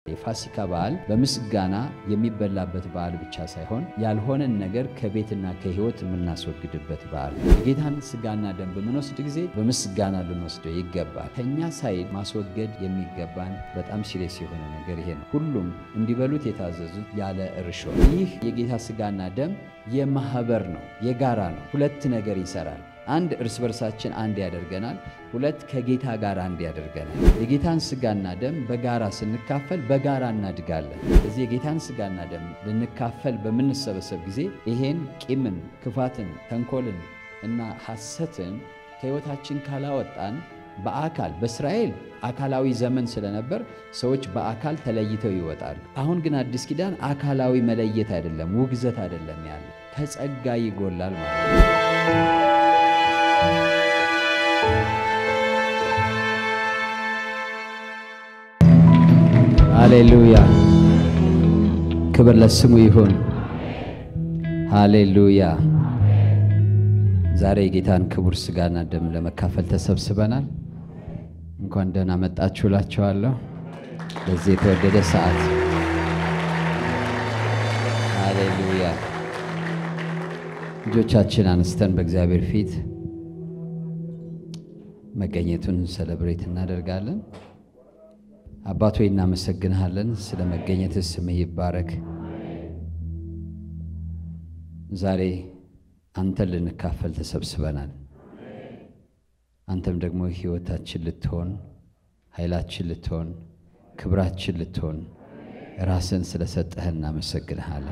የፋሲካ በዓል በምስጋና የሚበላበት በዓል ብቻ ሳይሆን ያልሆነን ነገር ከቤትና ከሕይወት የምናስወግድበት በዓል ነው። የጌታን ስጋና ደም በምንወስድ ጊዜ በምስጋና ልንወስደው ይገባል። ከእኛ ሳይድ ማስወገድ የሚገባን በጣም ሲሪየስ የሆነ ነገር ይሄ ነው። ሁሉም እንዲበሉት የታዘዙት ያለ እርሾ። ይህ የጌታ ስጋና ደም የማህበር ነው፣ የጋራ ነው። ሁለት ነገር ይሰራል። አንድ እርስ በርሳችን አንድ ያደርገናል። ሁለት ከጌታ ጋር አንድ ያደርገናል። የጌታን ስጋና ደም በጋራ ስንካፈል በጋራ እናድጋለን። ስለዚህ የጌታን ስጋና ደም ልንካፈል በምንሰበሰብ ጊዜ ይሄን ቂምን፣ ክፋትን፣ ተንኮልን እና ሐሰትን ከሕይወታችን ካላወጣን በአካል በእስራኤል አካላዊ ዘመን ስለነበር ሰዎች በአካል ተለይተው ይወጣሉ። አሁን ግን አዲስ ኪዳን አካላዊ መለየት አይደለም፣ ውግዘት አይደለም ያለ ከጸጋ ይጎላል ማለት ነው። ሃሌሉያ ክብር ለስሙ ይሁን። ሃሌሉያ ዛሬ የጌታን ክቡር ስጋና ደም ለመካፈል ተሰብስበናል። እንኳን ደህና መጣችሁ እላችኋለሁ በዚህ የተወደደ ሰዓት። ሃሌሉያ ልጆቻችን አንስተን በእግዚአብሔር ፊት መገኘቱን ሰለብሬት እናደርጋለን። አባት ሆይ እናመሰግንሃለን፣ ስለ መገኘትህ ስምህ ይባረክ። ዛሬ አንተን ልንካፈል ተሰብስበናል። አንተም ደግሞ ሕይወታችን ልትሆን፣ ኃይላችን ልትሆን፣ ክብራችን ልትሆን ራስን ስለሰጠህን እናመሰግንሃለን።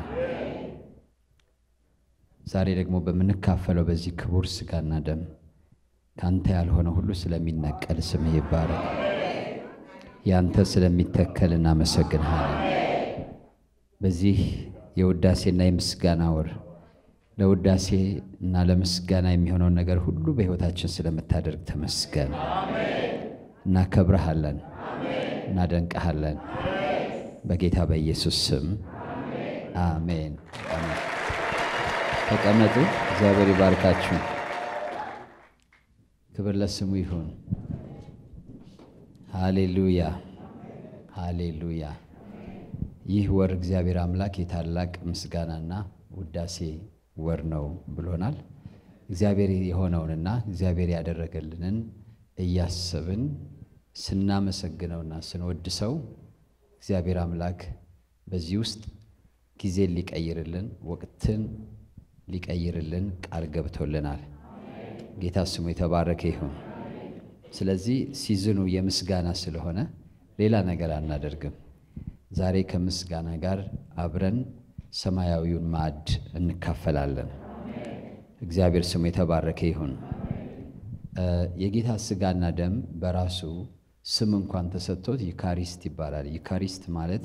ዛሬ ደግሞ በምንካፈለው በዚህ ክቡር ስጋና ደም ከአንተ ያልሆነ ሁሉ ስለሚነቀል ስምህ ይባረክ። ያንተ ስለሚተከል እናመሰግንሃለን። በዚህ የውዳሴና የምስጋና ወር ለውዳሴ እና ለምስጋና የሚሆነውን ነገር ሁሉ በሕይወታችን ስለምታደርግ ተመስገን። እናከብረሃለን፣ እናደንቀሃለን። በጌታ በኢየሱስ ስም አሜን። ተቀመጡ። እግዚአብሔር ይባርካችሁ። ክብር ለስሙ ይሁን። ሃሌሉያ ሃሌሉያ። ይህ ወር እግዚአብሔር አምላክ የታላቅ ምስጋናና ውዳሴ ወር ነው ብሎናል። እግዚአብሔር የሆነውንና እግዚአብሔር ያደረገልንን እያሰብን ስናመሰግነውና ስንወድሰው እግዚአብሔር አምላክ በዚህ ውስጥ ጊዜን ሊቀይርልን፣ ወቅትን ሊቀይርልን ቃል ገብቶልናል። ጌታ ስሙ የተባረከ ይሁን። ስለዚህ ሲዝኑ የምስጋና ስለሆነ ሌላ ነገር አናደርግም። ዛሬ ከምስጋና ጋር አብረን ሰማያዊውን ማዕድ እንካፈላለን። እግዚአብሔር ስሙ የተባረከ ይሁን። የጌታ ስጋና ደም በራሱ ስም እንኳን ተሰጥቶት ዩካሪስት ይባላል። ዩካሪስት ማለት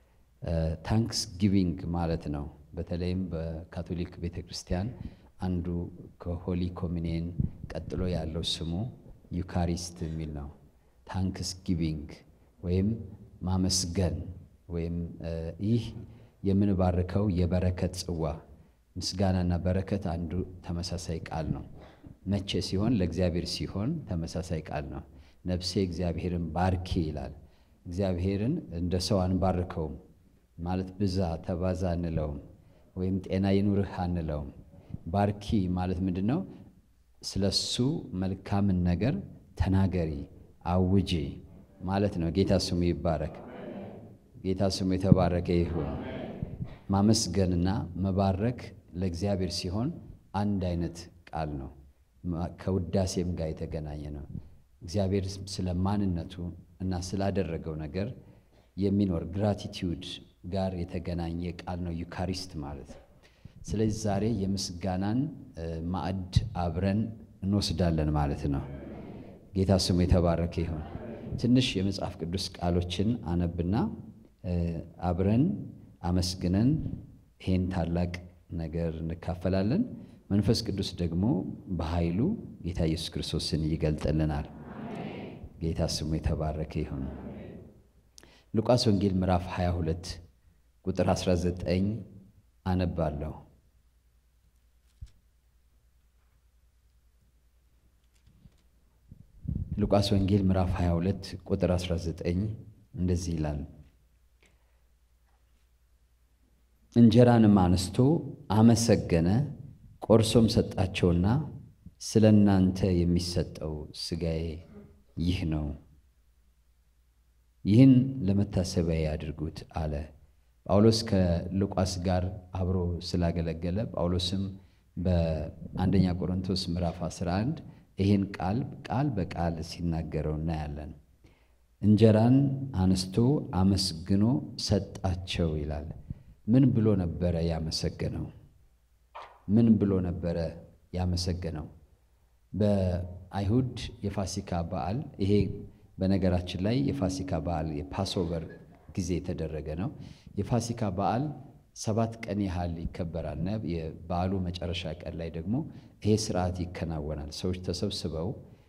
ታንክስ ጊቪንግ ማለት ነው። በተለይም በካቶሊክ ቤተ ክርስቲያን አንዱ ከሆሊ ኮሚኒየን ቀጥሎ ያለው ስሙ ዩካሪስት የሚል ነው። ታንክስ ጊቪንግ ወይም ማመስገን ወይም ይህ የምንባርከው የበረከት ጽዋ ምስጋናና በረከት አንዱ ተመሳሳይ ቃል ነው። መቼ ሲሆን ለእግዚአብሔር ሲሆን ተመሳሳይ ቃል ነው። ነፍሴ እግዚአብሔርን ባርኪ ይላል። እግዚአብሔርን እንደ ሰው አንባርከውም ማለት ብዛ ተባዛ አንለውም፣ ወይም ጤና ይኑርህ አንለውም። ባርኪ ማለት ምንድን ነው? ስለ እሱ መልካምን ነገር ተናገሪ፣ አውጂ ማለት ነው። ጌታ ስሙ ይባረክ። ጌታ ስሙ የተባረከ ይሁን። ማመስገንና መባረክ ለእግዚአብሔር ሲሆን አንድ አይነት ቃል ነው። ከውዳሴም ጋር የተገናኘ ነው። እግዚአብሔር ስለ ማንነቱ እና ስላደረገው ነገር የሚኖር ግራቲቲዩድ ጋር የተገናኘ ቃል ነው ዩካሪስት ማለት። ስለዚህ ዛሬ የምስጋናን ማዕድ አብረን እንወስዳለን ማለት ነው። ጌታ ስሙ የተባረከ ይሁን። ትንሽ የመጽሐፍ ቅዱስ ቃሎችን አነብና አብረን አመስግነን ይሄን ታላቅ ነገር እንካፈላለን። መንፈስ ቅዱስ ደግሞ በኃይሉ ጌታ ኢየሱስ ክርስቶስን ይገልጥልናል። ጌታ ስሙ የተባረከ ይሁን። ሉቃስ ወንጌል ምዕራፍ 22 ቁጥር 19 አነባለሁ። ሉቃስ ወንጌል ምዕራፍ 22 ቁጥር 19 እንደዚህ ይላል። እንጀራንም አንስቶ አመሰገነ፣ ቆርሶም ሰጣቸውና ስለ እናንተ የሚሰጠው ሥጋዬ ይህ ነው፣ ይህን ለመታሰቢያ ያድርጉት አለ። ጳውሎስ ከሉቃስ ጋር አብሮ ስላገለገለ ጳውሎስም በአንደኛ ቆሮንቶስ ምዕራፍ 11 ይህን ቃል ቃል በቃል ሲናገረው እናያለን። እንጀራን አንስቶ አመስግኖ ሰጣቸው ይላል። ምን ብሎ ነበረ ያመሰገነው? ምን ብሎ ነበረ ያመሰገነው? በአይሁድ የፋሲካ በዓል ይሄ በነገራችን ላይ የፋሲካ በዓል የፓስኦቨር ጊዜ የተደረገ ነው። የፋሲካ በዓል ሰባት ቀን ያህል ይከበራል። የበዓሉ መጨረሻ ቀን ላይ ደግሞ ይሄ ስርዓት ይከናወናል። ሰዎች ተሰብስበው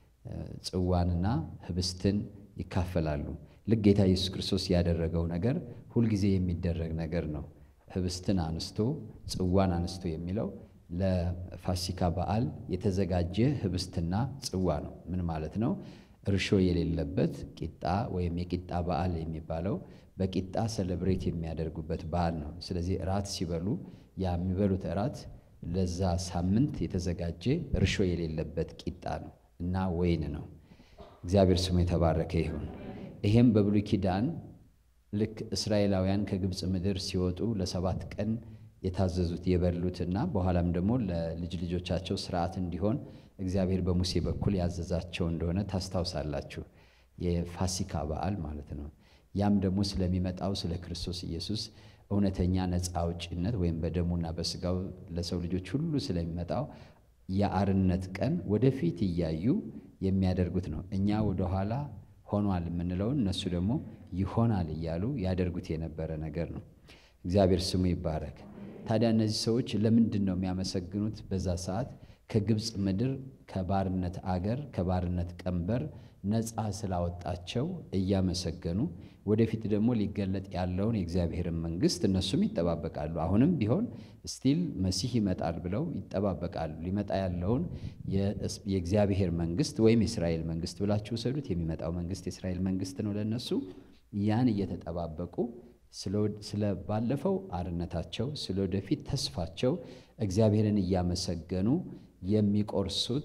ጽዋንና ህብስትን ይካፈላሉ። ልክ ጌታ ኢየሱስ ክርስቶስ ያደረገው ነገር ሁልጊዜ የሚደረግ ነገር ነው። ህብስትን አንስቶ ጽዋን አንስቶ የሚለው ለፋሲካ በዓል የተዘጋጀ ህብስትና ጽዋ ነው። ምን ማለት ነው? እርሾ የሌለበት ቂጣ ወይም የቂጣ በዓል የሚባለው በቂጣ ሰለብሬት የሚያደርጉበት በዓል ነው። ስለዚህ እራት ሲበሉ ያ የሚበሉት እራት ለዛ ሳምንት የተዘጋጀ እርሾ የሌለበት ቂጣ ነው እና ወይን ነው። እግዚአብሔር ስሙ የተባረከ ይሁን። ይሄም በብሉይ ኪዳን ልክ እስራኤላውያን ከግብፅ ምድር ሲወጡ ለሰባት ቀን የታዘዙት የበሉትና በኋላም ደግሞ ለልጅ ልጆቻቸው ስርዓት እንዲሆን እግዚአብሔር በሙሴ በኩል ያዘዛቸው እንደሆነ ታስታውሳላችሁ። የፋሲካ በዓል ማለት ነው። ያም ደግሞ ስለሚመጣው ስለ ክርስቶስ ኢየሱስ እውነተኛ ነፃ አውጭነት ወይም በደሙና በስጋው ለሰው ልጆች ሁሉ ስለሚመጣው የአርነት ቀን ወደፊት እያዩ የሚያደርጉት ነው። እኛ ወደኋላ ሆኗል የምንለውን እነሱ ደግሞ ይሆናል እያሉ ያደርጉት የነበረ ነገር ነው። እግዚአብሔር ስሙ ይባረክ። ታዲያ እነዚህ ሰዎች ለምንድን ነው የሚያመሰግኑት? በዛ ሰዓት ከግብፅ ምድር ከባርነት አገር ከባርነት ቀንበር ነፃ ስላወጣቸው እያመሰገኑ ወደፊት ደግሞ ሊገለጥ ያለውን የእግዚአብሔርን መንግስት እነሱም ይጠባበቃሉ። አሁንም ቢሆን ስቲል መሲህ ይመጣል ብለው ይጠባበቃሉ። ሊመጣ ያለውን የእግዚአብሔር መንግስት ወይም የእስራኤል መንግስት ብላችሁ ውሰዱት። የሚመጣው መንግስት የእስራኤል መንግስት ነው ለነሱ። ያን እየተጠባበቁ ስለ ባለፈው አርነታቸው፣ ስለ ወደፊት ተስፋቸው እግዚአብሔርን እያመሰገኑ የሚቆርሱት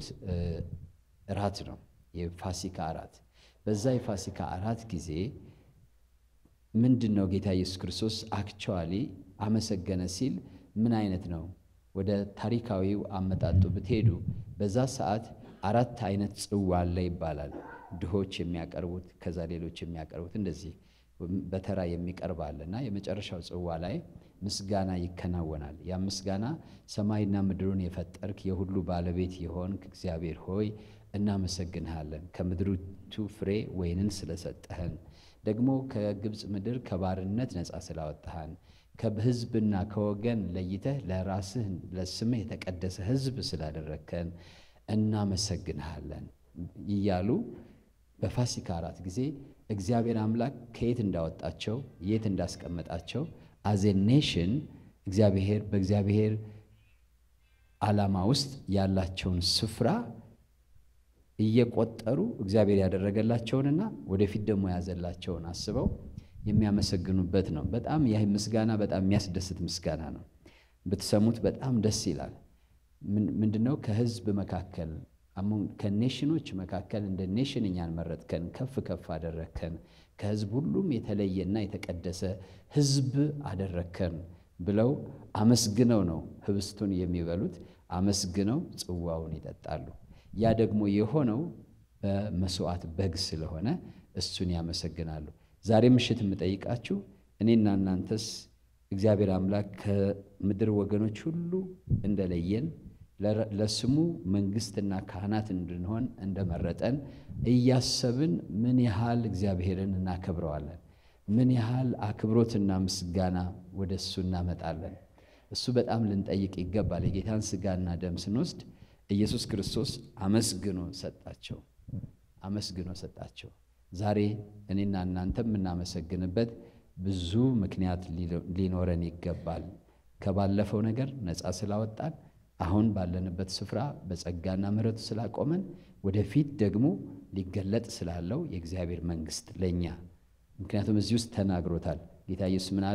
እራት ነው፣ የፋሲካ እራት። በዛ የፋሲካ እራት ጊዜ ምንድን ነው ጌታ ኢየሱስ ክርስቶስ አክቹዋሊ አመሰገነ ሲል ምን አይነት ነው? ወደ ታሪካዊው አመጣጡ ብትሄዱ በዛ ሰዓት አራት አይነት ጽዋ አለ ይባላል። ድሆች የሚያቀርቡት ከዛ ሌሎች የሚያቀርቡት እንደዚህ በተራ የሚቀርብ አለ እና የመጨረሻው ጽዋ ላይ ምስጋና ይከናወናል። ያ ምስጋና ሰማይና ምድሩን የፈጠርክ የሁሉ ባለቤት የሆንክ እግዚአብሔር ሆይ እናመሰግንሃለን፣ ከምድሪቱ ፍሬ ወይንን ስለሰጠህን ደግሞ ከግብፅ ምድር ከባርነት ነፃ ስላወጣሃን ከሕዝብና ከወገን ለይተህ ለራስህ ለስምህ የተቀደሰ ሕዝብ ስላደረግከን እናመሰግንሃለን እያሉ በፋሲካ አራት ጊዜ እግዚአብሔር አምላክ ከየት እንዳወጣቸው የት እንዳስቀመጣቸው አዜ ኔሽን እግዚአብሔር በእግዚአብሔር ዓላማ ውስጥ ያላቸውን ስፍራ እየቆጠሩ እግዚአብሔር ያደረገላቸውንና ወደፊት ደግሞ የያዘላቸውን አስበው የሚያመሰግኑበት ነው። በጣም ይህ ምስጋና በጣም የሚያስደስት ምስጋና ነው። ብትሰሙት በጣም ደስ ይላል። ምንድነው? ከህዝብ መካከል ከኔሽኖች መካከል እንደ ኔሽን እኛን መረጥከን፣ ከፍ ከፍ አደረግከን፣ ከህዝብ ሁሉም የተለየና የተቀደሰ ህዝብ አደረግከን ብለው አመስግነው ነው ህብስቱን የሚበሉት። አመስግነው ጽዋውን ይጠጣሉ። ያ ደግሞ የሆነው በመስዋዕት በግ ስለሆነ እሱን ያመሰግናሉ። ዛሬ ምሽት የምጠይቃችሁ እኔና እናንተስ እግዚአብሔር አምላክ ከምድር ወገኖች ሁሉ እንደለየን ለስሙ መንግስትና ካህናት እንድንሆን እንደመረጠን እያሰብን ምን ያህል እግዚአብሔርን እናከብረዋለን? ምን ያህል አክብሮትና ምስጋና ወደ እሱ እናመጣለን? እሱ በጣም ልንጠይቅ ይገባል። የጌታን ስጋና ደም ስንወስድ ኢየሱስ ክርስቶስ አመስግኖ ሰጣቸው፣ አመስግኖ ሰጣቸው። ዛሬ እኔና እናንተ የምናመሰግንበት ብዙ ምክንያት ሊኖረን ይገባል። ከባለፈው ነገር ነፃ ስላወጣን አሁን ባለንበት ስፍራ በጸጋና ምሕረቱ ስላቆመን ወደፊት ደግሞ ሊገለጥ ስላለው የእግዚአብሔር መንግስት ለእኛ ምክንያቱም እዚህ ውስጥ ተናግሮታል። ጌታ ኢየሱስ ምን አለ?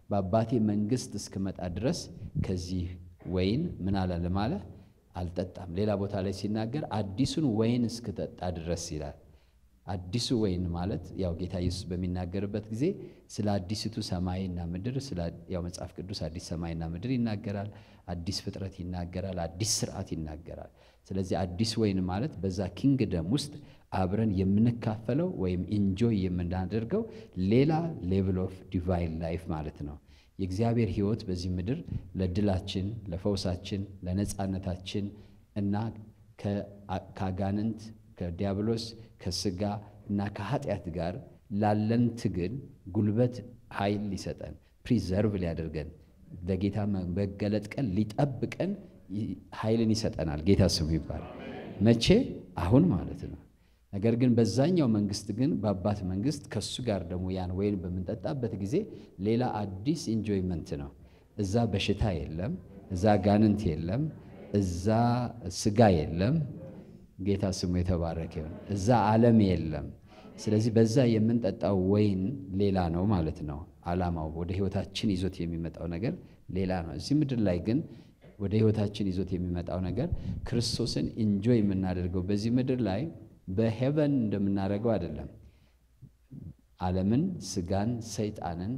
በአባቴ መንግሥት እስክመጣ ድረስ ከዚህ ወይን ምን አላለም አለ አልጠጣም። ሌላ ቦታ ላይ ሲናገር አዲሱን ወይን እስክጠጣ ድረስ ይላል። አዲሱ ወይን ማለት ያው ጌታ ኢየሱስ በሚናገርበት ጊዜ ስለ አዲስቱ ሰማይና ምድር ያው መጽሐፍ ቅዱስ አዲስ ሰማይና ምድር ይናገራል፣ አዲስ ፍጥረት ይናገራል፣ አዲስ ስርዓት ይናገራል። ስለዚህ አዲስ ወይን ማለት በዛ ኪንግደም ውስጥ አብረን የምንካፈለው ወይም ኢንጆይ የምናደርገው ሌላ ሌቭል ኦፍ ዲቫይን ላይፍ ማለት ነው። የእግዚአብሔር ሕይወት በዚህ ምድር ለድላችን፣ ለፈውሳችን፣ ለነፃነታችን እና ከአጋንንት ከዲያብሎስ ከስጋ እና ከኃጢአት ጋር ላለን ትግል ጉልበት ኃይል ሊሰጠን ፕሪዘርቭ ሊያደርገን ለጌታ መገለጥ ቀን ሊጠብቀን ኃይልን ይሰጠናል። ጌታ ስሙ ይባላል። መቼ? አሁን ማለት ነው። ነገር ግን በዛኛው መንግስት ግን በአባት መንግስት ከሱ ጋር ደግሞ ያን ወይን በምንጠጣበት ጊዜ ሌላ አዲስ ኢንጆይመንት ነው። እዛ በሽታ የለም፣ እዛ ጋንንት የለም፣ እዛ ስጋ የለም። ጌታ ስሙ የተባረከ ይሁን። እዛ ዓለም የለም። ስለዚህ በዛ የምንጠጣው ወይን ሌላ ነው ማለት ነው። ዓላማው ወደ ህይወታችን ይዞት የሚመጣው ነገር ሌላ ነው። እዚህ ምድር ላይ ግን ወደ ህይወታችን ይዞት የሚመጣው ነገር ክርስቶስን ኢንጆይ የምናደርገው በዚህ ምድር ላይ በሄቨን እንደምናደርገው አይደለም። ዓለምን፣ ስጋን፣ ሰይጣንን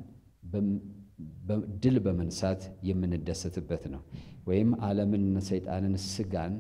ድል በመንሳት የምንደሰትበት ነው። ወይም ዓለምን፣ ሰይጣንን፣ ስጋን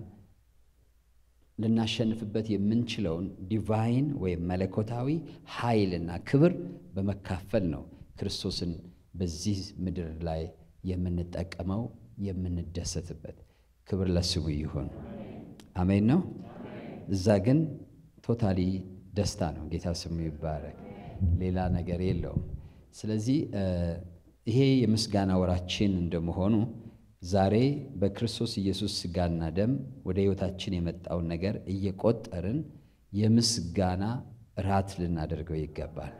ልናሸንፍበት የምንችለውን ዲቫይን ወይም መለኮታዊ ኃይልና ክብር በመካፈል ነው ክርስቶስን በዚህ ምድር ላይ የምንጠቀመው የምንደሰትበት። ክብር ለስሙ ይሁን። አሜን ነው። እዛ ግን ቶታሊ ደስታ ነው። ጌታ ስሙ ይባረክ። ሌላ ነገር የለውም። ስለዚህ ይሄ የምስጋና ወራችን እንደመሆኑ ዛሬ በክርስቶስ ኢየሱስ ሥጋና ደም ወደ ሕይወታችን የመጣውን ነገር እየቆጠርን የምስጋና ራት ልናደርገው ይገባል።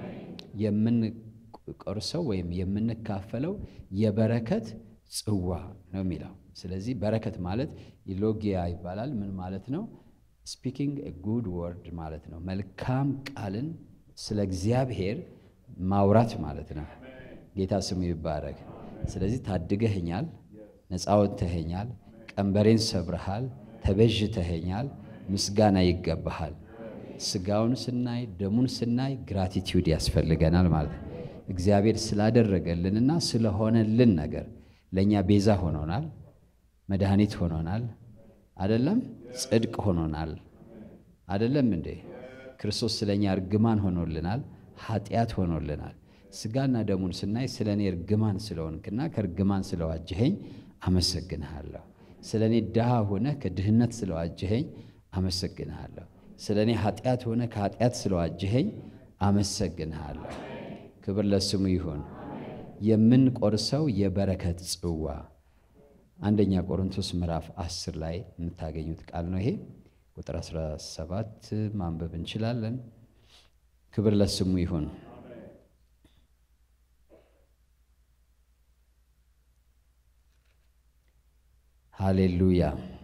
የምንቆርሰው ወይም የምንካፈለው የበረከት ጽዋ ነው የሚለው። ስለዚህ በረከት ማለት ኢሎጊያ ይባላል። ምን ማለት ነው? ስፒኪንግ ጉድ ወርድ ማለት ነው። መልካም ቃልን ስለ እግዚአብሔር ማውራት ማለት ነው። ጌታ ስሙ ይባረክ። ስለዚህ ታድገህኛል፣ ነፃ ወጥተኸኛል፣ ቀንበሬን ሰብረሃል፣ ተቤዥተኸኛል፣ ምስጋና ይገባሃል። ስጋውን ስናይ ደሙን ስናይ ግራቲቲዩድ ያስፈልገናል ማለት ነው። እግዚአብሔር ስላደረገልንና ስለሆነልን ነገር ለእኛ ቤዛ ሆኖናል፣ መድኃኒት ሆኖናል፣ አደለም? ጽድቅ ሆኖናል፣ አደለም እንዴ? ክርስቶስ ስለ እኛ እርግማን ሆኖልናል፣ ኃጢአት ሆኖልናል። ስጋና ደሙን ስናይ ስለ እኔ እርግማን ስለሆንክና ከእርግማን ስለዋጀኸኝ አመሰግንሃለሁ። ስለ እኔ ድሃ ሆነ ከድህነት ስለዋጀኸኝ አመሰግንሃለሁ። ስለ እኔ ኃጢአት ሆነ ከኃጢአት ስለዋጀኸኝ አመሰግንሃለሁ። ክብር ለስሙ ይሁን። የምንቆርሰው የበረከት ጽዋ አንደኛ ቆሮንቶስ ምዕራፍ 10 ላይ የምታገኙት ቃል ነው። ይሄ ቁጥር 17 ማንበብ እንችላለን። ክብር ለስሙ ይሁን። ሃሌሉያ።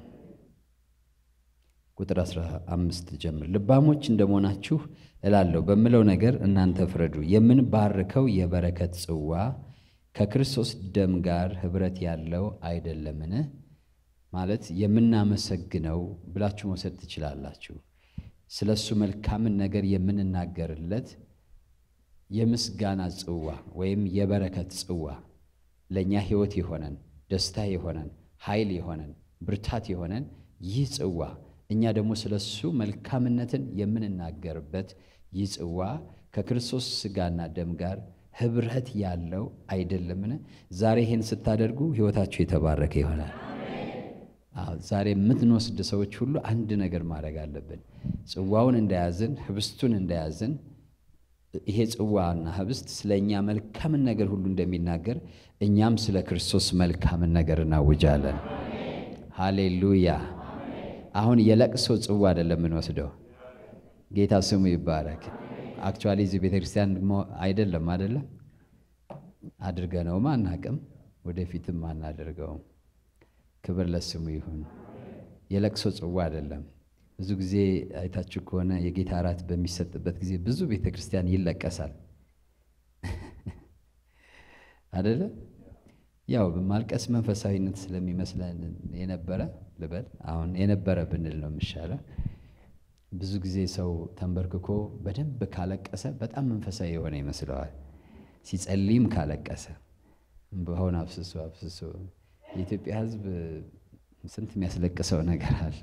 ቁጥር 15 ጀምር። ልባሞች እንደመሆናችሁ እላለሁ በምለው ነገር እናንተ ፍረዱ። የምንባርከው የበረከት ጽዋ ከክርስቶስ ደም ጋር ኅብረት ያለው አይደለምን? ማለት የምናመሰግነው ብላችሁ መውሰድ ትችላላችሁ። ስለ እሱ መልካምን ነገር የምንናገርለት የምስጋና ጽዋ ወይም የበረከት ጽዋ ለእኛ ሕይወት የሆነን ደስታ የሆነን ኃይል የሆነን ብርታት የሆነን ይህ ጽዋ እኛ ደግሞ ስለ እሱ መልካምነትን የምንናገርበት ይህ ጽዋ ከክርስቶስ ሥጋና ደም ጋር ኅብረት ያለው አይደለምን? ዛሬ ይህን ስታደርጉ ሕይወታችሁ የተባረከ ይሆናል። ዛሬ የምትንወስድ ሰዎች ሁሉ አንድ ነገር ማድረግ አለብን። ጽዋውን እንደያዝን ህብስቱን እንደያዝን ይሄ ጽዋና ህብስት ስለ እኛ መልካምን ነገር ሁሉ እንደሚናገር እኛም ስለ ክርስቶስ መልካምን ነገር እናውጃለን። ሃሌሉያ። አሁን የለቅሶ ጽዋ አይደለም የምንወስደው። ጌታ ስሙ ይባረክ። አክቹዋሊ እዚህ ቤተ ክርስቲያን አይደለም አይደለም አድርገነውም አናቅም፣ ወደፊትም አናደርገውም። ክብር ለስሙ ይሁን። የለቅሶ ጽዋ አይደለም። ብዙ ጊዜ አይታችሁ ከሆነ የጌታ እራት በሚሰጥበት ጊዜ ብዙ ቤተ ክርስቲያን ይለቀሳል አደለ? ያው ማልቀስ መንፈሳዊነት ስለሚመስለን የነበረ ልበል፣ አሁን የነበረ ብንል ነው የሚሻለው። ብዙ ጊዜ ሰው ተንበርክኮ በደንብ ካለቀሰ በጣም መንፈሳዊ የሆነ ይመስለዋል። ሲጸልይም ካለቀሰ በሆነ አፍስሶ አፍስሶ የኢትዮጵያ ሕዝብ ስንት የሚያስለቅሰው ነገር አለ።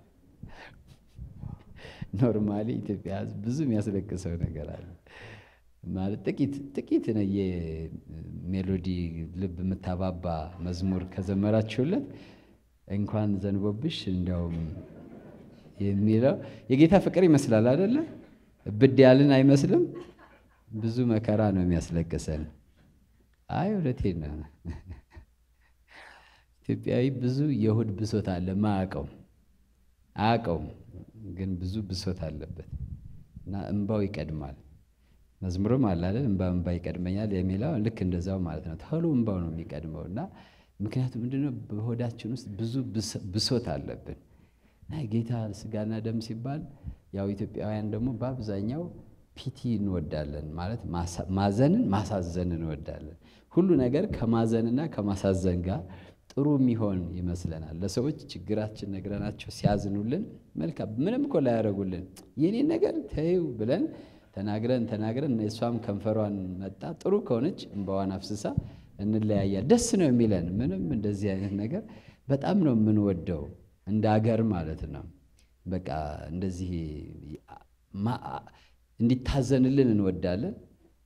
ኖርማሊ ኢትዮጵያ ሕዝብ ብዙ የሚያስለቅሰው ነገር አለ። ማለት ጥቂት ጥቂት የሜሎዲ ልብ የምታባባ መዝሙር ከዘመራችሁለት እንኳን ዘንቦብሽ እንዲያውም የሚለው የጌታ ፍቅር ይመስላል አይደለ? ብድ ያልን አይመስልም። ብዙ መከራ ነው የሚያስለቅሰን። አይ እውነቴን ነው። ኢትዮጵያዊ ብዙ የሆድ ብሶት አለ። ማያውቀው አያውቀውም፣ ግን ብዙ ብሶት አለበት እና እንባው ይቀድማል። መዝሙርም አለ አይደል? እንባ እንባ ይቀድመኛል የሚለው ልክ እንደዛው ማለት ነው። ቶሎ እንባው ነው የሚቀድመው እና ምክንያቱም ምንድነው በሆዳችን ውስጥ ብዙ ብሶት አለብን እና ጌታ ስጋና ደም ሲባል ያው ኢትዮጵያውያን ደግሞ በአብዛኛው ፒቲ እንወዳለን ማለት ማዘንን ማሳዘን እንወዳለን። ሁሉ ነገር ከማዘንና ከማሳዘን ጋር ጥሩ የሚሆን ይመስለናል። ለሰዎች ችግራችን ነግረናቸው ሲያዝኑልን መልካም ምንም እኮ ላያደርጉልን የኔን ነገር ተይው ብለን ተናግረን ተናግረን እሷም ከንፈሯን መጣ ጥሩ ከሆነች እንባዋን አፍስሳ እንለያያል። ደስ ነው የሚለን ምንም እንደዚህ አይነት ነገር በጣም ነው የምንወደው እንደ አገር ማለት ነው። በቃ እንደዚህ እንዲታዘንልን እንወዳለን።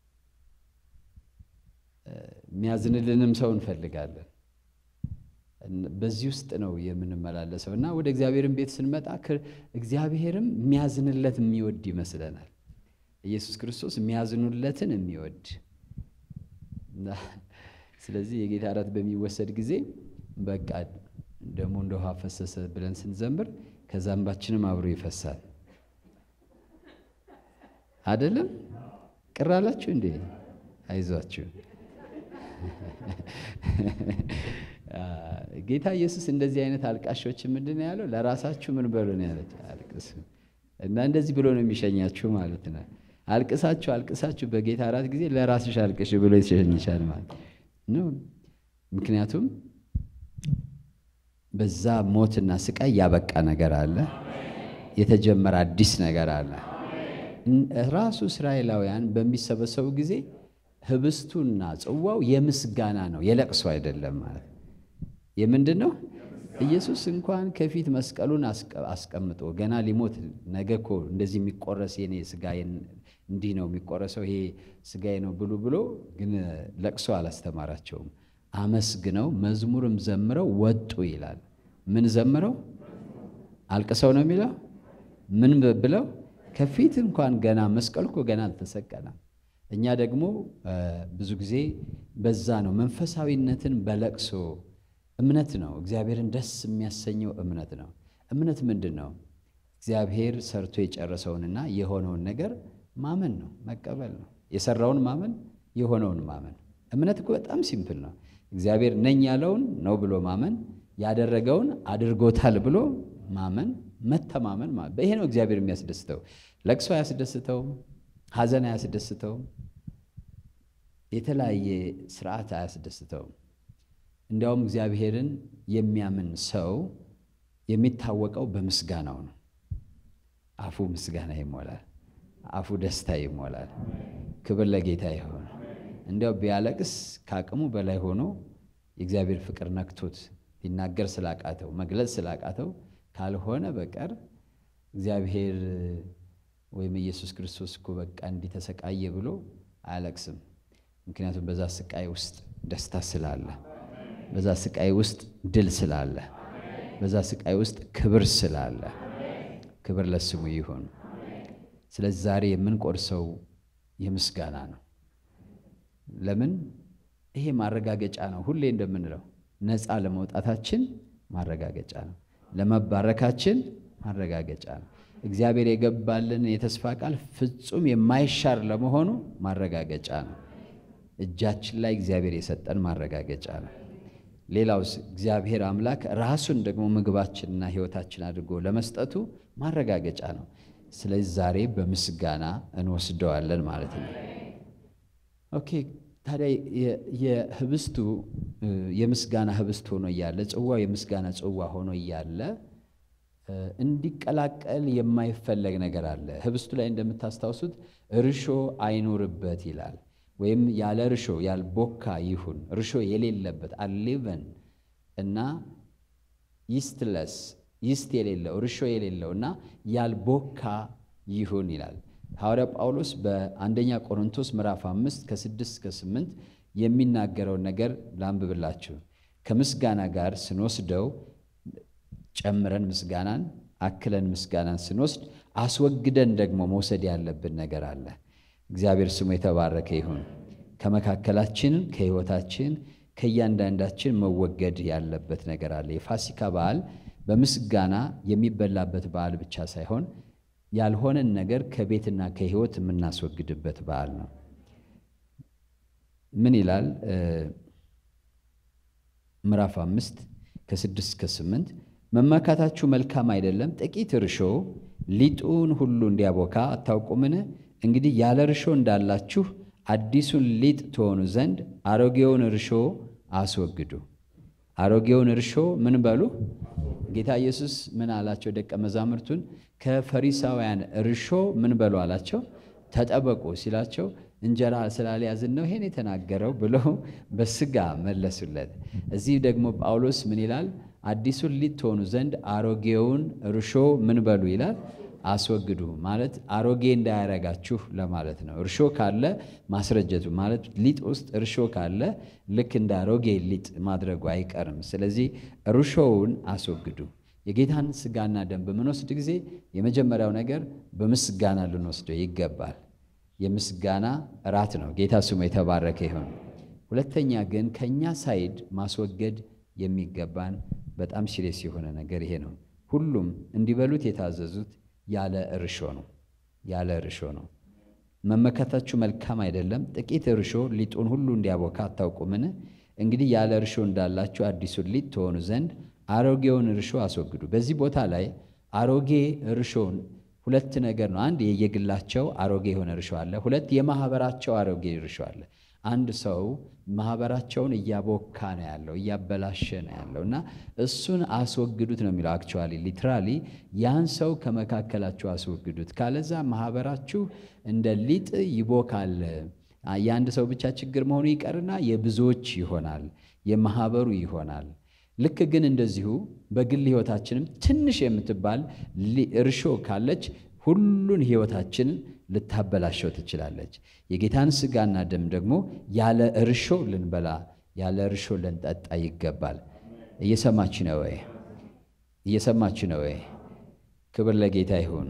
የሚያዝንልንም ሰው እንፈልጋለን። በዚህ ውስጥ ነው የምንመላለሰው እና ወደ እግዚአብሔርን ቤት ስንመጣ እግዚአብሔርም የሚያዝንለት የሚወድ ይመስለናል። ኢየሱስ ክርስቶስ የሚያዝኑለትን የሚወድ ስለዚህ የጌታ እራት በሚወሰድ ጊዜ በቃ ደግሞ እንደ ውሃ ፈሰሰ ብለን ስንዘምር ከዛ እንባችንም አብሮ ይፈሳል። አይደለም? ቅር አላችሁ እንዴ? አይዟችሁ። ጌታ ኢየሱስ እንደዚህ አይነት አልቃሾች ምንድን ነው ያለው? ለራሳችሁ ምን በሉ ነው ያለች? አልቅሱ እና እንደዚህ ብሎ ነው የሚሸኛችሁ ማለት ነው። አልቅሳችሁ አልቅሳችሁ በጌታ እራት ጊዜ ለራስሽ አልቅሽ ብሎ ይሸኝሻል ማለት ነው። ምክንያቱም በዛ ሞትና ስቃይ ያበቃ ነገር አለ፣ የተጀመረ አዲስ ነገር አለ። ራሱ እስራኤላውያን በሚሰበሰቡ ጊዜ ህብስቱና ጽዋው የምስጋና ነው፣ የለቅሶ አይደለም ማለት የምንድን ነው? ኢየሱስ እንኳን ከፊት መስቀሉን አስቀምጦ ገና ሊሞት ነገ እኮ እንደዚህ የሚቆረስ የኔ ስጋዬ እንዲህ ነው የሚቆረሰው ይሄ ስጋዬ ነው ብሉ ብሎ ግን ለቅሶ አላስተማራቸውም። አመስግነው መዝሙርም ዘምረው ወጡ ይላል። ምን ዘምረው አልቅሰው ነው የሚለው? ምን ብለው ከፊት እንኳን ገና መስቀሉ እኮ ገና አልተሰቀለም። እኛ ደግሞ ብዙ ጊዜ በዛ ነው መንፈሳዊነትን በለቅሶ እምነት ነው። እግዚአብሔርን ደስ የሚያሰኘው እምነት ነው። እምነት ምንድን ነው? እግዚአብሔር ሰርቶ የጨረሰውንና የሆነውን ነገር ማመን ነው፣ መቀበል ነው። የሰራውን ማመን፣ የሆነውን ማመን። እምነት እኮ በጣም ሲምፕል ነው። እግዚአብሔር ነኝ ያለውን ነው ብሎ ማመን፣ ያደረገውን አድርጎታል ብሎ ማመን፣ መተማመን። ይሄ ነው እግዚአብሔር የሚያስደስተው። ለቅሶ አያስደስተውም፣ ሐዘን አያስደስተውም፣ የተለያየ ስርዓት አያስደስተውም። እንዲያውም እግዚአብሔርን የሚያምን ሰው የሚታወቀው በምስጋናው ነው። አፉ ምስጋና ይሞላል፣ አፉ ደስታ ይሞላል። ክብር ለጌታ ይሆን። እንዲያው ቢያለቅስ ከአቅሙ በላይ ሆኖ የእግዚአብሔር ፍቅር ነክቶት ሊናገር ስላቃተው መግለጽ ስላቃተው ካልሆነ በቀር እግዚአብሔር ወይም ኢየሱስ ክርስቶስ እኮ በቃ እንዲህ ተሰቃየ ብሎ አያለቅስም። ምክንያቱም በዛ ስቃይ ውስጥ ደስታ ስላለ በዛ ስቃይ ውስጥ ድል ስላለ፣ በዛ ስቃይ ውስጥ ክብር ስላለ፣ ክብር ለስሙ ይሁን። ስለዚህ ዛሬ የምንቆርሰው የምስጋና ነው። ለምን? ይሄ ማረጋገጫ ነው። ሁሌ እንደምንለው ነፃ ለመውጣታችን ማረጋገጫ ነው። ለመባረካችን ማረጋገጫ ነው። እግዚአብሔር የገባልን የተስፋ ቃል ፍጹም የማይሻር ለመሆኑ ማረጋገጫ ነው። እጃችን ላይ እግዚአብሔር የሰጠን ማረጋገጫ ነው። ሌላውስ እግዚአብሔር አምላክ ራሱን ደግሞ ምግባችንና ሕይወታችን አድርጎ ለመስጠቱ ማረጋገጫ ነው። ስለዚህ ዛሬ በምስጋና እንወስደዋለን ማለት ነው። ኦኬ ታዲያ የህብስቱ የምስጋና ህብስት ሆኖ እያለ ጽዋው የምስጋና ጽዋ ሆኖ እያለ እንዲቀላቀል የማይፈለግ ነገር አለ። ህብስቱ ላይ እንደምታስታውሱት እርሾ አይኖርበት ይላል። ወይም ያለ እርሾ ያልቦካ ይሁን፣ እርሾ የሌለበት አሌቨን እና ይስትለስ ይስት የሌለው እርሾ የሌለው እና ያልቦካ ይሁን ይላል። ሐዋርያ ጳውሎስ በአንደኛ ቆሮንቶስ ምዕራፍ አምስት ከስድስት እስከ ስምንት የሚናገረውን ነገር ላንብብላችሁ። ከምስጋና ጋር ስንወስደው ጨምረን ምስጋናን አክለን ምስጋናን ስንወስድ አስወግደን ደግሞ መውሰድ ያለብን ነገር አለ። እግዚአብሔር ስሙ የተባረከ ይሁን። ከመካከላችን ከሕይወታችን ከእያንዳንዳችን መወገድ ያለበት ነገር አለ። የፋሲካ በዓል በምስጋና የሚበላበት በዓል ብቻ ሳይሆን ያልሆነን ነገር ከቤትና ከሕይወት የምናስወግድበት በዓል ነው። ምን ይላል? ምዕራፍ አምስት ከስድስት እስከ ስምንት መመካታችሁ መልካም አይደለም። ጥቂት እርሾ ሊጡን ሁሉ እንዲያቦካ አታውቁምን? እንግዲህ ያለ እርሾ እንዳላችሁ አዲሱን ሊጥ ትሆኑ ዘንድ አሮጌውን እርሾ አስወግዱ። አሮጌውን እርሾ ምን በሉ? ጌታ ኢየሱስ ምን አላቸው? ደቀ መዛሙርቱን ከፈሪሳውያን እርሾ ምን በሉ አላቸው? ተጠበቁ ሲላቸው እንጀራ ስላልያዝን ነው ይሄን የተናገረው ብለው በስጋ መለሱለት። እዚህ ደግሞ ጳውሎስ ምን ይላል? አዲሱን ሊጥ ትሆኑ ዘንድ አሮጌውን እርሾ ምን በሉ ይላል አስወግዱ ማለት አሮጌ እንዳያረጋችሁ ለማለት ነው። እርሾ ካለ ማስረጀቱ ማለት ሊጥ ውስጥ እርሾ ካለ ልክ እንደ አሮጌ ሊጥ ማድረጉ አይቀርም። ስለዚህ እርሾውን አስወግዱ። የጌታን ስጋና ደም በምንወስድ ጊዜ የመጀመሪያው ነገር በምስጋና ልንወስደው ይገባል። የምስጋና እራት ነው። ጌታ ስሙ የተባረከ ይሁን። ሁለተኛ ግን ከእኛ ሳይድ ማስወገድ የሚገባን በጣም ሲሪየስ የሆነ ነገር ይሄ ነው። ሁሉም እንዲበሉት የታዘዙት ያለ እርሾ ነው። ያለ እርሾ ነው። መመካታችሁ መልካም አይደለም። ጥቂት እርሾ ሊጡን ሁሉ እንዲያቦካ አታውቁምን? እንግዲህ ያለ እርሾ እንዳላችሁ አዲሱን ሊጥ ትሆኑ ዘንድ አሮጌውን እርሾ አስወግዱ። በዚህ ቦታ ላይ አሮጌ እርሾን ሁለት ነገር ነው። አንድ የየግላቸው አሮጌ የሆነ እርሾ አለ። ሁለት የማህበራቸው አሮጌ እርሾ አለ። አንድ ሰው ማህበራቸውን እያቦካ ነው ያለው፣ እያበላሸ ነው ያለው እና እሱን አስወግዱት ነው የሚለው። አክቹዋሊ ሊትራሊ ያን ሰው ከመካከላችሁ አስወግዱት፣ ካለዛ ማህበራችሁ እንደ ሊጥ ይቦካል። የአንድ ሰው ብቻ ችግር መሆኑ ይቀርና የብዙዎች ይሆናል፣ የማህበሩ ይሆናል። ልክ ግን እንደዚሁ በግል ህይወታችንም ትንሽ የምትባል እርሾ ካለች ሁሉን ህይወታችንን ልታበላሸው ትችላለች። የጌታን ስጋና ደም ደግሞ ያለ እርሾ ልንበላ ያለ እርሾ ልንጠጣ ይገባል። እየሰማች ነው ወይ? እየሰማች ነው ወይ? ክብር ለጌታ ይሁን።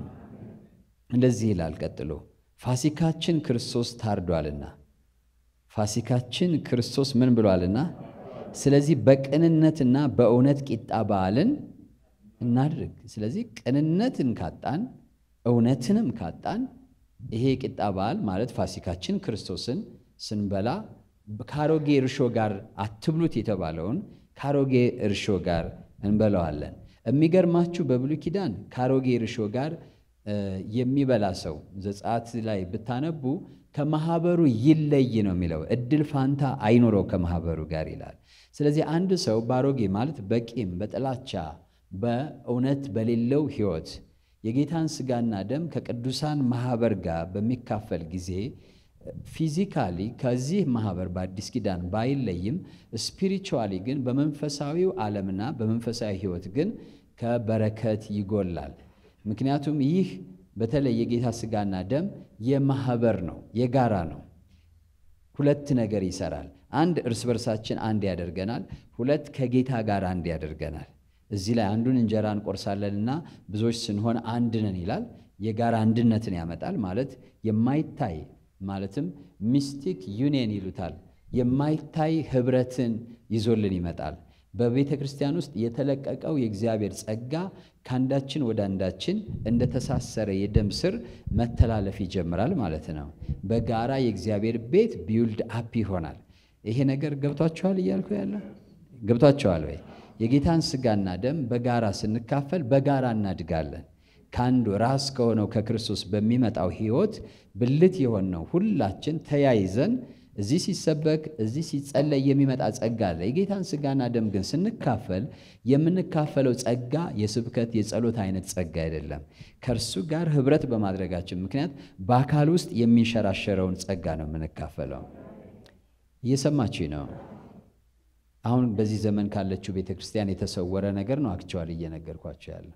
እንደዚህ ይላል ቀጥሎ፣ ፋሲካችን ክርስቶስ ታርዷልና። ፋሲካችን ክርስቶስ ምን ብሏልና? ስለዚህ በቅንነትና በእውነት ቂጣ በዓልን እናድርግ። ስለዚህ ቅንነትን ካጣን እውነትንም ካጣን ይሄ ቂጣ በዓል ማለት ፋሲካችን ክርስቶስን ስንበላ ከአሮጌ እርሾ ጋር አትብሉት የተባለውን ከአሮጌ እርሾ ጋር እንበላዋለን። የሚገርማችሁ በብሉይ ኪዳን ከአሮጌ እርሾ ጋር የሚበላ ሰው ዘጸአት ላይ ብታነቡ ከማህበሩ ይለይ ነው የሚለው። እድል ፋንታ አይኖረው ከማህበሩ ጋር ይላል። ስለዚህ አንድ ሰው በአሮጌ ማለት በቂም በጥላቻ በእውነት በሌለው ሕይወት የጌታን ስጋና ደም ከቅዱሳን ማህበር ጋር በሚካፈል ጊዜ ፊዚካሊ ከዚህ ማህበር በአዲስ ኪዳን ባይለይም ስፒሪቹዋሊ ግን በመንፈሳዊው ዓለምና በመንፈሳዊ ሕይወት ግን ከበረከት ይጎላል። ምክንያቱም ይህ በተለይ የጌታ ስጋና ደም የማህበር ነው፣ የጋራ ነው። ሁለት ነገር ይሰራል። አንድ እርስ በርሳችን አንድ ያደርገናል። ሁለት ከጌታ ጋር አንድ ያደርገናል። እዚህ ላይ አንዱን እንጀራ እንቆርሳለንና ብዙዎች ስንሆን አንድ ነን ይላል። የጋራ አንድነትን ያመጣል ማለት የማይታይ ማለትም ሚስቲክ ዩኒየን ይሉታል። የማይታይ ህብረትን ይዞልን ይመጣል። በቤተ ክርስቲያን ውስጥ የተለቀቀው የእግዚአብሔር ጸጋ ከአንዳችን ወደ አንዳችን እንደተሳሰረ የደም ስር መተላለፍ ይጀምራል ማለት ነው። በጋራ የእግዚአብሔር ቤት ቢውልድ አፕ ይሆናል። ይሄ ነገር ገብቷችኋል እያልኩ ያለው ገብቷችኋል ወይ? የጌታን ስጋና ደም በጋራ ስንካፈል በጋራ እናድጋለን። ከአንዱ ራስ ከሆነው ከክርስቶስ በሚመጣው ህይወት ብልት የሆነው ሁላችን ተያይዘን እዚህ ሲሰበክ እዚህ ሲጸለይ የሚመጣ ጸጋ አለ። የጌታን ሥጋና ደም ግን ስንካፈል የምንካፈለው ጸጋ የስብከት የጸሎት አይነት ጸጋ አይደለም። ከእርሱ ጋር ኅብረት በማድረጋችን ምክንያት በአካል ውስጥ የሚንሸራሸረውን ጸጋ ነው የምንካፈለው። እየሰማችኝ ነው? አሁን በዚህ ዘመን ካለችው ቤተ ክርስቲያን የተሰወረ ነገር ነው አክቸዋል እየነገርኳቸው ያለ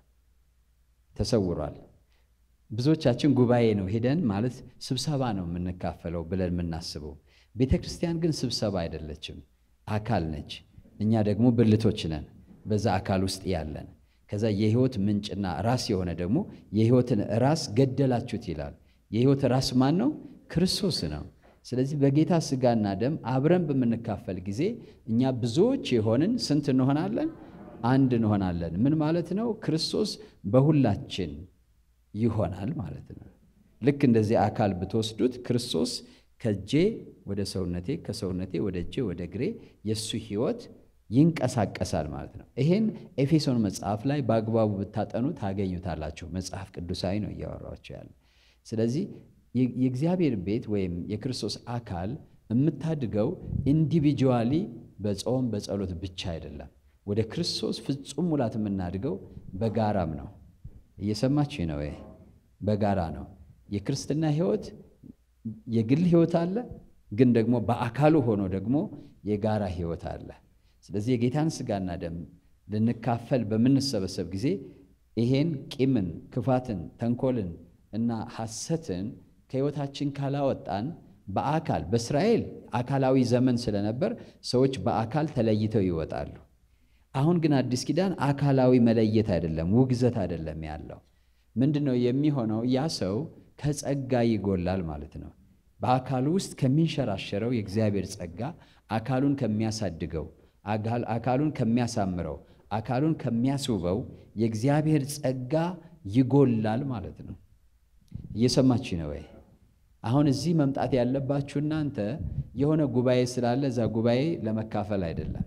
ተሰውሯል። ብዙዎቻችን ጉባኤ ነው ሄደን ማለት ስብሰባ ነው የምንካፈለው ብለን የምናስበው። ቤተ ክርስቲያን ግን ስብሰባ አይደለችም፣ አካል ነች። እኛ ደግሞ ብልቶች ነን በዛ አካል ውስጥ ያለን። ከዛ የሕይወት ምንጭና ራስ የሆነ ደግሞ የሕይወትን ራስ ገደላችሁት ይላል። የሕይወት ራስ ማን ነው? ክርስቶስ ነው። ስለዚህ በጌታ ሥጋና ደም አብረን በምንካፈል ጊዜ እኛ ብዙዎች የሆንን ስንት እንሆናለን? አንድ እንሆናለን። ምን ማለት ነው? ክርስቶስ በሁላችን ይሆናል ማለት ነው። ልክ እንደዚህ አካል ብትወስዱት ክርስቶስ ከእጄ ወደ ሰውነቴ፣ ከሰውነቴ ወደ እጄ ወደ እግሬ የእሱ ሕይወት ይንቀሳቀሳል ማለት ነው። ይሄን ኤፌሶን መጽሐፍ ላይ በአግባቡ ብታጠኑ ታገኙታላችሁ። መጽሐፍ ቅዱሳዊ ነው እያወራቸው ያለ። ስለዚህ የእግዚአብሔር ቤት ወይም የክርስቶስ አካል የምታድገው ኢንዲቪጁዋሊ በጾም በጸሎት ብቻ አይደለም። ወደ ክርስቶስ ፍጹም ሙላት የምናድገው በጋራም ነው። እየሰማች ነው? በጋራ ነው። የክርስትና ሕይወት የግል ሕይወት አለ፣ ግን ደግሞ በአካሉ ሆኖ ደግሞ የጋራ ሕይወት አለ። ስለዚህ የጌታን ሥጋና ደም ልንካፈል በምንሰበሰብ ጊዜ ይሄን ቂምን፣ ክፋትን፣ ተንኮልን እና ሐሰትን ከሕይወታችን ካላወጣን በአካል በእስራኤል አካላዊ ዘመን ስለነበር ሰዎች በአካል ተለይተው ይወጣሉ። አሁን ግን አዲስ ኪዳን አካላዊ መለየት አይደለም፣ ውግዘት አይደለም ያለው። ምንድን ነው የሚሆነው? ያ ሰው ከጸጋ ይጎላል ማለት ነው። በአካሉ ውስጥ ከሚንሸራሸረው የእግዚአብሔር ጸጋ አካሉን ከሚያሳድገው፣ አካሉን ከሚያሳምረው፣ አካሉን ከሚያስውበው የእግዚአብሔር ጸጋ ይጎላል ማለት ነው። እየሰማች ነው ወይ? አሁን እዚህ መምጣት ያለባችሁ እናንተ የሆነ ጉባኤ ስላለ እዛ ጉባኤ ለመካፈል አይደለም።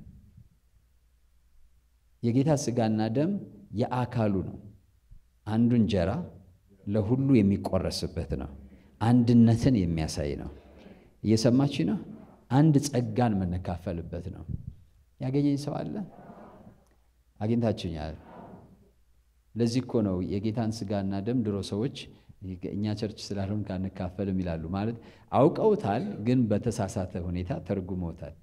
የጌታ ሥጋና ደም የአካሉ ነው። አንዱ እንጀራ ለሁሉ የሚቆረስበት ነው። አንድነትን የሚያሳይ ነው። እየሰማች ነው። አንድ ጸጋን የምንካፈልበት ነው። ያገኘኝ ሰው አለ? አግኝታችኛል። ለዚህ እኮ ነው የጌታን ሥጋና ደም ድሮ ሰዎች እኛ ቸርች ስላልሆን ካንካፈልም ይላሉ። ማለት አውቀውታል፣ ግን በተሳሳተ ሁኔታ ተርጉመውታል።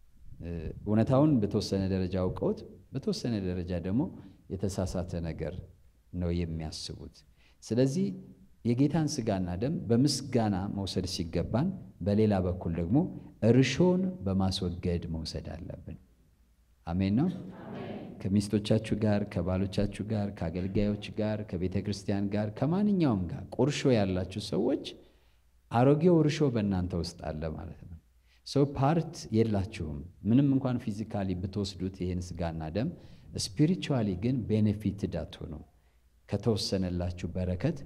እውነታውን በተወሰነ ደረጃ አውቀውት በተወሰነ ደረጃ ደግሞ የተሳሳተ ነገር ነው የሚያስቡት። ስለዚህ የጌታን ሥጋና ደም በምስጋና መውሰድ ሲገባን፣ በሌላ በኩል ደግሞ እርሾን በማስወገድ መውሰድ አለብን። አሜን ነው። ከሚስቶቻችሁ ጋር፣ ከባሎቻችሁ ጋር፣ ከአገልጋዮች ጋር፣ ከቤተ ክርስቲያን ጋር፣ ከማንኛውም ጋር ቁርሾ ያላችሁ ሰዎች አሮጌው እርሾ በእናንተ ውስጥ አለ ማለት ነው። ሰው ፓርት የላችሁም። ምንም እንኳን ፊዚካሊ ብትወስዱት ይህን ሥጋና ደም ስፒሪቹዋሊ ግን ቤኔፊትድ አትሆኑም። ከተወሰነላችሁ በረከት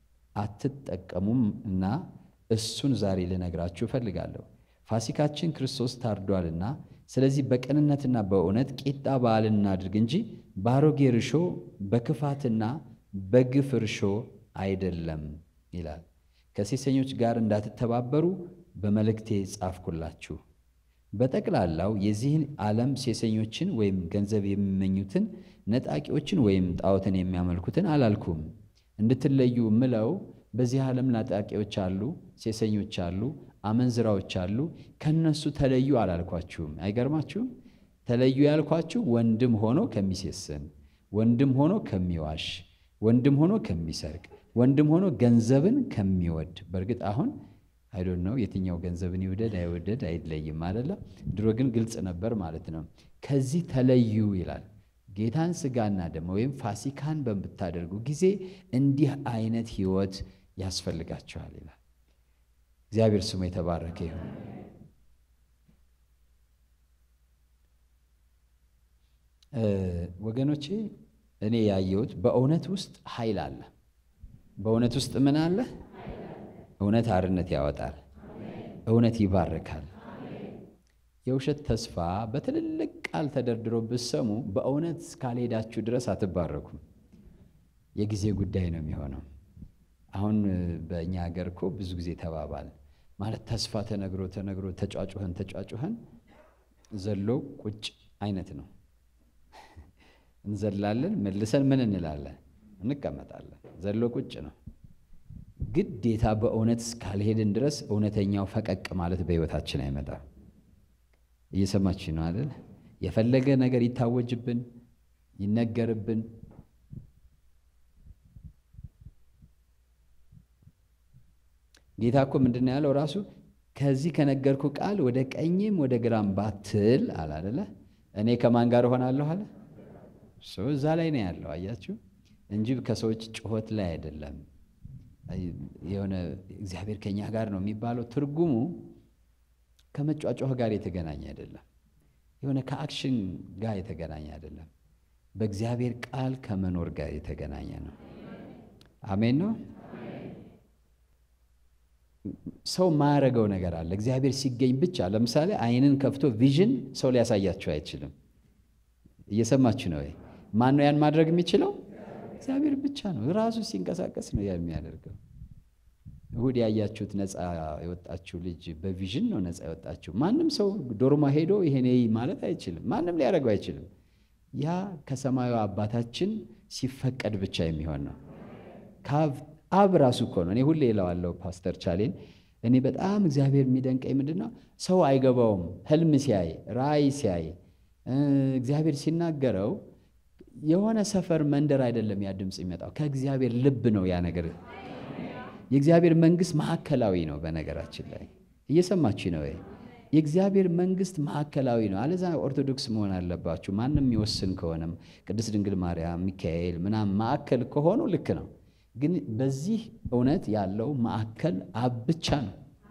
አትጠቀሙም እና እሱን ዛሬ ልነግራችሁ እፈልጋለሁ። ፋሲካችን ክርስቶስ ታርዷልና ስለዚህ በቅንነትና በእውነት ቂጣ በዓልን እናድርግ እንጂ በአሮጌ እርሾ በክፋትና በግፍ እርሾ አይደለም ይላል። ከሴሰኞች ጋር እንዳትተባበሩ በመልእክቴ ጻፍኩላችሁ። በጠቅላላው የዚህን ዓለም ሴሰኞችን ወይም ገንዘብ የሚመኙትን ነጣቂዎችን ወይም ጣዖትን የሚያመልኩትን አላልኩም። እንድትለዩ ምለው በዚህ ዓለም ነጣቂዎች አሉ፣ ሴሰኞች አሉ፣ አመንዝራዎች አሉ። ከነሱ ተለዩ አላልኳችሁም። አይገርማችሁም? ተለዩ ያልኳችሁ ወንድም ሆኖ ከሚሴስን፣ ወንድም ሆኖ ከሚዋሽ፣ ወንድም ሆኖ ከሚሰርቅ፣ ወንድም ሆኖ ገንዘብን ከሚወድ በእርግጥ አሁን አይዶን ነው የትኛው ገንዘብን ይውደድ አይወደድ አይለይም አይደለ? ድሮ ግን ግልጽ ነበር ማለት ነው። ከዚህ ተለዩ ይላል። ጌታን ሥጋና ደም ወይም ፋሲካን በምታደርጉ ጊዜ እንዲህ አይነት ሕይወት ያስፈልጋችኋል ይላል። እግዚአብሔር ስሙ የተባረከ ይሁን። ወገኖቼ እኔ ያየሁት በእውነት ውስጥ ኃይል አለ። በእውነት ውስጥ ምን አለ? እውነት አርነት ያወጣል። እውነት ይባርካል። የውሸት ተስፋ በትልልቅ ቃል ተደርድሮ ብትሰሙ በእውነት እስካልሄዳችሁ ድረስ አትባረኩም። የጊዜ ጉዳይ ነው የሚሆነው። አሁን በእኛ ሀገር እኮ ብዙ ጊዜ ተባባል ማለት ተስፋ ተነግሮ ተነግሮ ተጫጩኸን ተጫጩኸን ዘሎ ቁጭ አይነት ነው። እንዘላለን፣ መልሰን ምን እንላለን? እንቀመጣለን። ዘሎ ቁጭ ነው። ግዴታ በእውነት እስካልሄድን ድረስ እውነተኛው ፈቀቅ ማለት በሕይወታችን አይመጣም። እየሰማችሁ ነው አይደል? የፈለገ ነገር ይታወጅብን ይነገርብን ጌታ እኮ ምንድን ነው ያለው ራሱ ከዚህ ከነገርኩ ቃል ወደ ቀኝም ወደ ግራም ባትል አለ አይደለ? እኔ ከማን ጋር እሆናለሁ አለ። እዛ ላይ ነው ያለው አያችሁ፣ እንጂ ከሰዎች ጩኸት ላይ አይደለም። የሆነ እግዚአብሔር ከኛ ጋር ነው የሚባለው ትርጉሙ ከመጫጫህ ጋር የተገናኘ አይደለም። የሆነ ከአክሽን ጋር የተገናኘ አይደለም። በእግዚአብሔር ቃል ከመኖር ጋር የተገናኘ ነው። አሜን ነው። ሰው ማያረገው ነገር አለ። እግዚአብሔር ሲገኝ ብቻ ለምሳሌ ዓይንን ከፍቶ ቪዥን ሰው ሊያሳያችሁ አይችልም። እየሰማችሁ ነው ወይ? ማን ነው ያን ማድረግ የሚችለው? እግዚአብሔር ብቻ ነው። ራሱ ሲንቀሳቀስ ነው ያ የሚያደርገው። እሁድ ያያችሁት ነፃ የወጣችሁ ልጅ በቪዥን ነው ነፃ የወጣችሁ። ማንም ሰው ዶርማ ሄዶ ይሄኔ ማለት አይችልም። ማንም ሊያደርገው አይችልም። ያ ከሰማዩ አባታችን ሲፈቀድ ብቻ የሚሆን ነው። አብ ራሱ እኮ ነው። እኔ ሁሌ እለዋለሁ ፓስተር ቻሌን፣ እኔ በጣም እግዚአብሔር የሚደንቀኝ ምንድን ነው ሰው አይገባውም። ህልም ሲያይ ራእይ ሲያይ እግዚአብሔር ሲናገረው የሆነ ሰፈር መንደር አይደለም ያ ድምፅ የሚመጣው ከእግዚአብሔር ልብ ነው ያ ነገር የእግዚአብሔር መንግስት ማዕከላዊ ነው። በነገራችን ላይ እየሰማችሁ ነው። የእግዚአብሔር መንግስት ማዕከላዊ ነው። አለዛ ኦርቶዶክስ መሆን አለባችሁ። ማንም የሚወስን ከሆነም ቅድስት ድንግል ማርያም፣ ሚካኤል ምናምን ማዕከል ከሆኑ ልክ ነው። ግን በዚህ እውነት ያለው ማዕከል አብ ብቻ ነው።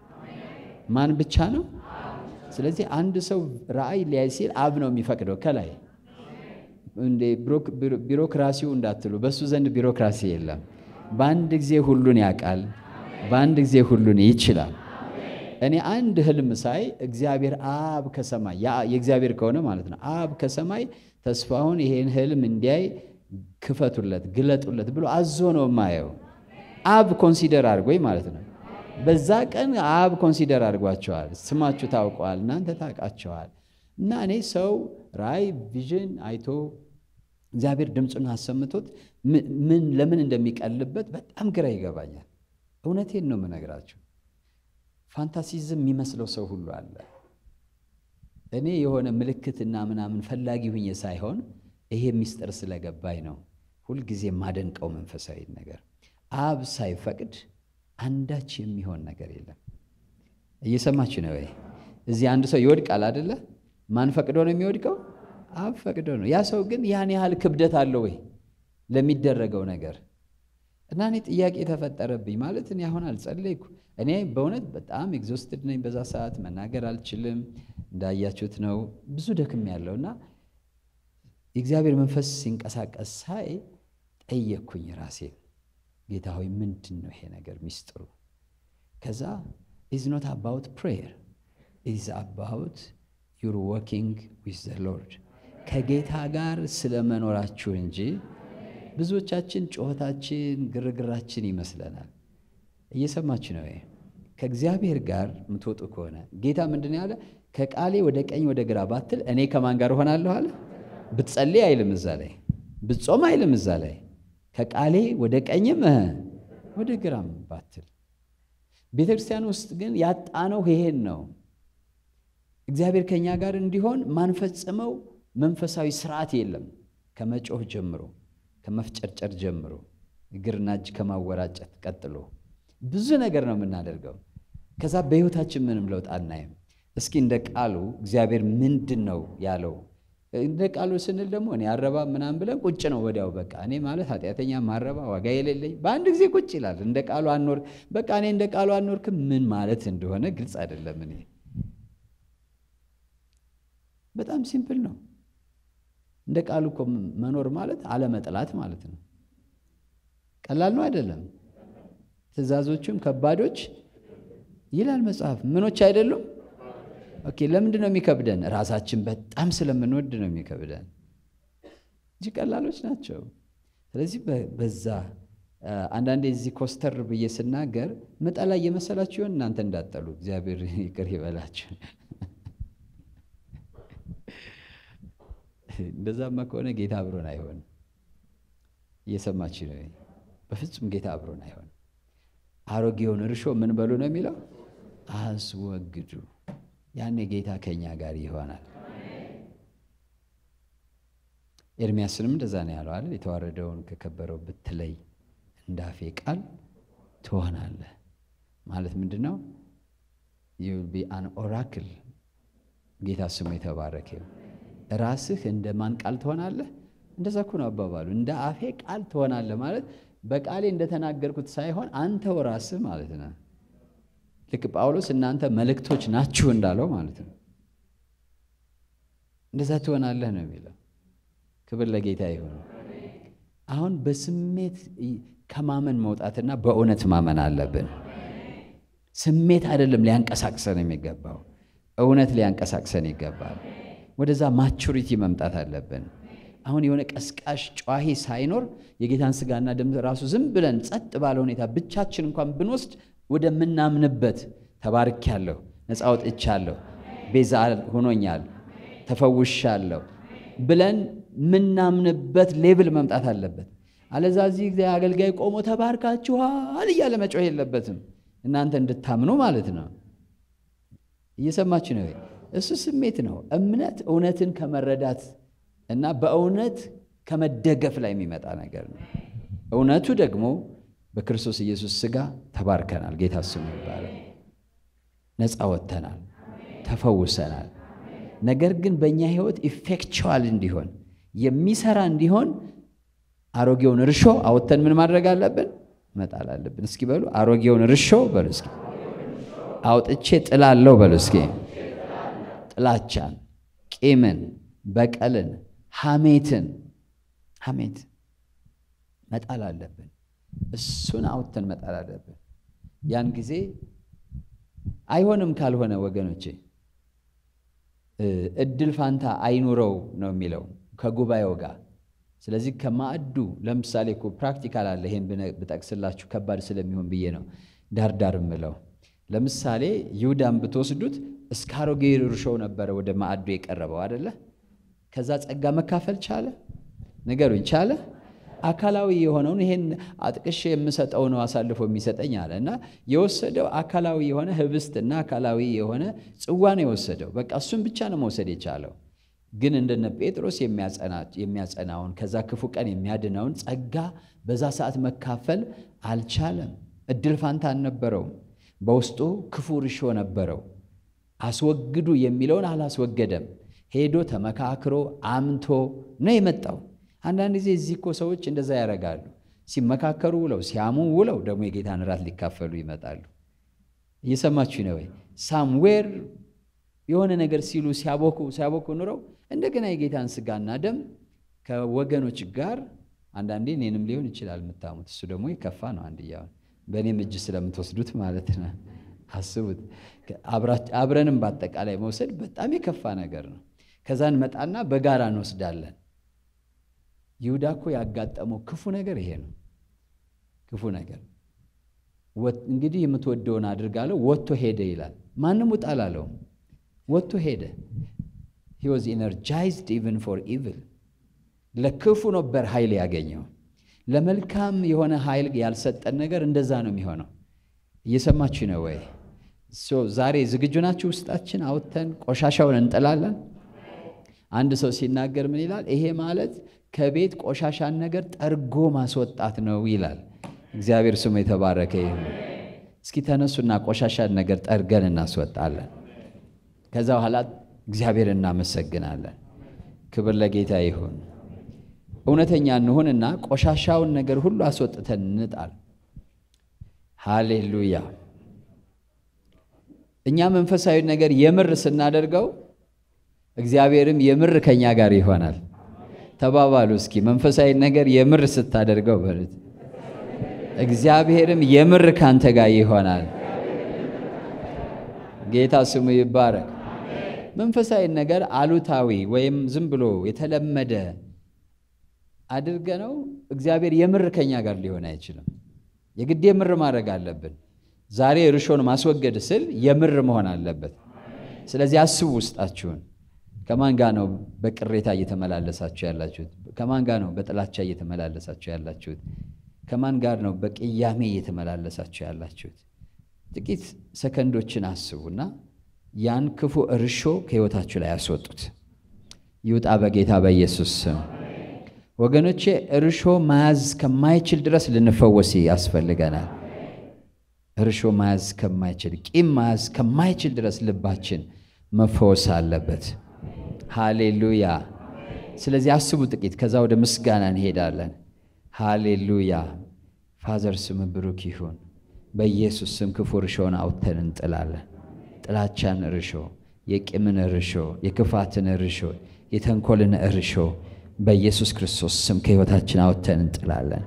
ማን ብቻ ነው? ስለዚህ አንድ ሰው ራእይ ሊያይ ሲል አብ ነው የሚፈቅደው ከላይ እንደ ቢሮክራሲው እንዳትሉ፣ በእሱ ዘንድ ቢሮክራሲ የለም። በአንድ ጊዜ ሁሉን ያውቃል። በአንድ ጊዜ ሁሉን ይችላል። እኔ አንድ ህልም ሳይ እግዚአብሔር አብ ከሰማይ የእግዚአብሔር ከሆነ ማለት ነው አብ ከሰማይ ተስፋውን ይሄን ህልም እንዲያይ ክፈቱለት፣ ግለጡለት ብሎ አዞ ነው የማየው። አብ ኮንሲደር አድርጎኝ ማለት ነው። በዛ ቀን አብ ኮንሲደር አድርጓቸዋል። ስማችሁ ታውቀዋል፣ እናንተ ታውቃቸዋል። እና እኔ ሰው ራእይ ቪዥን አይቶ እግዚአብሔር ድምፁን አሰምቶት ምን ለምን እንደሚቀልበት በጣም ግራ ይገባኛል። እውነቴን ነው የምነግራችሁ። ፋንታሲዝም የሚመስለው ሰው ሁሉ አለ። እኔ የሆነ ምልክትና ምናምን ፈላጊ ሁኜ ሳይሆን ይሄ ሚስጥር ስለገባኝ ነው ሁልጊዜ የማደንቀው መንፈሳዊ ነገር። አብ ሳይፈቅድ አንዳች የሚሆን ነገር የለም። እየሰማችሁ ነው ወይ? እዚህ አንድ ሰው ይወድቃል አደለ? ማን ፈቅዶ ነው የሚወድቀው? አብ ፈቅዶ ነው። ያ ሰው ግን ያን ያህል ክብደት አለው ወይ ለሚደረገው ነገር? እና እኔ ጥያቄ የተፈጠረብኝ ማለት እኔ አሁን አልጸለይኩ። እኔ በእውነት በጣም ኤግዞስትድ ነኝ። በዛ ሰዓት መናገር አልችልም። እንዳያችሁት ነው ብዙ ደክም ያለው እና የእግዚአብሔር መንፈስ ሲንቀሳቀስ ሳይ ጠየቅኩኝ ራሴን፣ ጌታ ሆይ ምንድን ነው ይሄ ነገር ሚስጥሩ? ከዛ ኢዝ ኖት አባውት ፕሬየር ኢዝ አባውት ዩር ወኪንግ ዊዝ ዘ ሎርድ ከጌታ ጋር ስለ መኖራችሁ እንጂ ብዙዎቻችን ጩኸታችን፣ ግርግራችን ይመስለናል። እየሰማችሁ ነው። ከእግዚአብሔር ጋር የምትወጡ ከሆነ ጌታ ምንድን ያለ ከቃሌ ወደ ቀኝ ወደ ግራ ባትል እኔ ከማን ጋር እሆናለሁ አለ። ብትጸልይ አይልም እዛ ላይ፣ ብትጾም አይልም እዛ ላይ። ከቃሌ ወደ ቀኝም ወደ ግራም ባትል። ቤተ ክርስቲያን ውስጥ ግን ያጣነው ይሄን ነው። እግዚአብሔር ከእኛ ጋር እንዲሆን ማንፈጽመው መንፈሳዊ ስርዓት የለም። ከመጮህ ጀምሮ ከመፍጨርጨር ጀምሮ እግርና እጅ ከማወራጨት ቀጥሎ ብዙ ነገር ነው የምናደርገው። ከዛ በሕይወታችን ምንም ለውጥ አናይም። እስኪ እንደ ቃሉ እግዚአብሔር ምንድን ነው ያለው? እንደ ቃሉ ስንል ደግሞ እኔ አረባ ምናምን ብለን ቁጭ ነው ወዲያው። በቃ እኔ ማለት ኃጢአተኛ ማረባ ዋጋ የሌለኝ በአንድ ጊዜ ቁጭ ይላል። እንደ ቃሉ አኖር በቃ እኔ እንደ ቃሉ አኖርክም ምን ማለት እንደሆነ ግልጽ አይደለም። እኔ በጣም ሲምፕል ነው። እንደ ቃሉ እኮ መኖር ማለት አለመጥላት ማለት ነው። ቀላል ነው አይደለም። ትእዛዞቹም ከባዶች ይላል መጽሐፍ። ምኖች አይደሉም። ኦኬ፣ ለምንድን ነው የሚከብደን? ራሳችን በጣም ስለምንወድ ነው የሚከብደን እንጂ ቀላሎች ናቸው። ስለዚህ በዛ አንዳንዴ እዚህ ኮስተር ብዬ ስናገር ምጠላ እየመሰላችሁ ይሆን? እናንተ እንዳጠሉ እግዚአብሔር ይቅር ይበላችሁ። እንደዛማ ከሆነ ጌታ አብሮን አይሆንም። እየሰማችሁ ነው? በፍጹም ጌታ አብሮን አይሆንም። አሮጌውን እርሾ ምን በሉ ነው የሚለው? አስወግዱ። ያኔ ጌታ ከኛ ጋር ይሆናል። ኤርሚያስንም እንደዛ ነው ያለው አይደል? የተዋረደውን ከከበረው ብትለይ እንዳፌ ቃል ትሆናለህ ማለት ምንድን ነው? ዩል ቢ አን ኦራክል። ጌታ ስሙ የተባረከ ራስህ እንደ ማን ቃል ትሆናለህ? እንደዛ እኮ ነው አባባሉ። እንደ አፌ ቃል ትሆናለህ ማለት በቃሌ እንደተናገርኩት ሳይሆን አንተው ራስህ ማለት ነው። ልክ ጳውሎስ እናንተ መልእክቶች ናችሁ እንዳለው ማለት ነው። እንደዛ ትሆናለህ ነው የሚለው። ክብር ለጌታ ይሁን። አሁን በስሜት ከማመን መውጣትና በእውነት ማመን አለብን። ስሜት አይደለም ሊያንቀሳቅሰን የሚገባው፣ እውነት ሊያንቀሳቅሰን ይገባል። ወደዛ ማቹሪቲ መምጣት አለብን። አሁን የሆነ ቀስቃሽ ጨዋሂ ሳይኖር የጌታን ስጋና ደም ራሱ ዝም ብለን ጸጥ ባለ ሁኔታ ብቻችን እንኳን ብንወስድ ወደምናምንበት ተባርኬያለሁ፣ ነፃ ወጥቻለሁ፣ ቤዛ ሆኖኛል፣ ተፈውሻለሁ ብለን ምናምንበት ሌብል መምጣት አለበት። አለዛ እዚህ ጊዜ አገልጋይ ቆሞ ተባርካችኋል እያለ መጮህ የለበትም። እናንተ እንድታምኑ ማለት ነው። እየሰማችሁ ነው? እሱ ስሜት ነው። እምነት እውነትን ከመረዳት እና በእውነት ከመደገፍ ላይ የሚመጣ ነገር ነው። እውነቱ ደግሞ በክርስቶስ ኢየሱስ ሥጋ ተባርከናል። ጌታ ስሙ ይባላል። ነፃ ወጥተናል፣ ተፈውሰናል። ነገር ግን በእኛ ሕይወት ኢፌክቹዋል እንዲሆን የሚሰራ እንዲሆን አሮጌውን እርሾ አውጥተን ምን ማድረግ አለብን? መጣል አለብን። እስኪ በሉ አሮጌውን እርሾ በሉ እስኪ አውጥቼ ጥላለሁ በሉ እስኪ ጥላቻን፣ ቂምን፣ በቀልን፣ ሐሜትን ሐሜት መጣል አለብን። እሱን አውጥተን መጣል አለብን። ያን ጊዜ አይሆንም ካልሆነ ወገኖቼ እድል ፋንታ አይኑረው ነው የሚለው ከጉባኤው ጋር። ስለዚህ ከማዕዱ ለምሳሌ እኮ ፕራክቲካል አለ። ይሄን ብጠቅስላችሁ ከባድ ስለሚሆን ብዬ ነው ዳርዳር ምለው። ለምሳሌ ይሁዳን ብትወስዱት እስከ አሮጌ እርሾው ነበረ ወደ ማዕዱ የቀረበው አደለ? ከዛ ጸጋ መካፈል ቻለ? ንገሩኝ፣ ቻለ? አካላዊ የሆነውን ይሄን አጥቅሼ የምሰጠው ነው አሳልፎ የሚሰጠኝ አለ እና የወሰደው አካላዊ የሆነ ህብስትና አካላዊ የሆነ ጽዋ ነው የወሰደው። በቃ እሱን ብቻ ነው መውሰድ የቻለው። ግን እንደነ ጴጥሮስ የሚያጸናውን ከዛ ክፉ ቀን የሚያድነውን ጸጋ በዛ ሰዓት መካፈል አልቻለም። እድል ፋንታ አልነበረውም። በውስጡ ክፉ ርሾ ነበረው። አስወግዱ የሚለውን አላስወገደም። ሄዶ ተመካክሮ አምቶ ነው የመጣው። አንዳንድ ጊዜ እዚህ እኮ ሰዎች እንደዛ ያደርጋሉ። ሲመካከሩ ውለው ሲያሙ ውለው ደግሞ የጌታን እራት ሊካፈሉ ይመጣሉ። እየሰማችሁ ነው ወይ? ሳምዌር የሆነ ነገር ሲሉ ሲያቦኩ ሲያቦኩ ኑረው እንደገና የጌታን ስጋና ደም ከወገኖች ጋር አንዳንዴ እኔንም ሊሆን ይችላል የምታሙት። እሱ ደግሞ የከፋ ነው። አንድያውን በእኔም እጅ ስለምትወስዱት ማለት ነው። አስቡት። አብረንም በአጠቃላይ መውሰድ በጣም የከፋ ነገር ነው። ከዛ እንመጣና በጋራ እንወስዳለን። ይሁዳ እኮ ያጋጠመው ክፉ ነገር ይሄ ነው። ክፉ ነገር እንግዲህ የምትወደውን አድርጋለሁ ወጥቶ ሄደ ይላል። ማንም ውጣ አላለውም። ወጥቶ ሄደ። ሂ ዋዝ ኢነርጃይዝድ ኢቨን ፎር ኢቭል። ለክፉ ነበር ኃይል ያገኘው። ለመልካም የሆነ ኃይል ያልሰጠን ነገር እንደዛ ነው የሚሆነው። እየሰማችሁ ነው ወይ? ዛሬ ዝግጁ ናችሁ? ውስጣችን አውጥተን ቆሻሻውን እንጥላለን። አንድ ሰው ሲናገር ምን ይላል? ይሄ ማለት ከቤት ቆሻሻን ነገር ጠርጎ ማስወጣት ነው ይላል። እግዚአብሔር ስሙ የተባረከ ይሁን። እስኪ ተነሱና ቆሻሻን ነገር ጠርገን እናስወጣለን። ከዛ በኋላ እግዚአብሔር እናመሰግናለን። ክብር ለጌታ ይሁን። እውነተኛ እንሁንና ቆሻሻውን ነገር ሁሉ አስወጥተን እንጣል። ሃሌሉያ። እኛ መንፈሳዊ ነገር የምር ስናደርገው እግዚአብሔርም የምር ከኛ ጋር ይሆናል። ተባባሉ እስኪ መንፈሳዊ ነገር የምር ስታደርገው በሉት፣ እግዚአብሔርም የምር ካንተ ጋር ይሆናል። ጌታ ስሙ ይባረክ። መንፈሳዊ ነገር አሉታዊ ወይም ዝም ብሎ የተለመደ አድርገ ነው እግዚአብሔር የምር ከኛ ጋር ሊሆን አይችልም። የግድ የምር ማድረግ አለብን። ዛሬ እርሾን ማስወገድ ስል የምር መሆን አለበት። ስለዚህ አስቡ ውስጣችሁን። ከማን ጋር ነው በቅሬታ እየተመላለሳችሁ ያላችሁት? ከማን ጋር ነው በጥላቻ እየተመላለሳችሁ ያላችሁት? ከማን ጋር ነው በቅያሜ እየተመላለሳችሁ ያላችሁት? ጥቂት ሰከንዶችን አስቡና ያን ክፉ እርሾ ከሕይወታችሁ ላይ ያስወጡት። ይውጣ በጌታ በኢየሱስ ስም። ወገኖቼ እርሾ መያዝ ከማይችል ድረስ ልንፈወስ ያስፈልገናል። እርሾ መያዝ ከማይችል ቂም መያዝ ከማይችል ድረስ ልባችን መፈወስ አለበት። ሃሌሉያ። ስለዚህ አስቡ ጥቂት፣ ከዛ ወደ ምስጋና እንሄዳለን። ሃሌሉያ። ፋዘር ስም ብሩክ ይሁን። በኢየሱስ ስም ክፉ እርሾን አውጥተን እንጥላለን። ጥላቻን እርሾ፣ የቂምን እርሾ፣ የክፋትን እርሾ፣ የተንኮልን እርሾ በኢየሱስ ክርስቶስ ስም ከሕይወታችን አውጥተን እንጥላለን።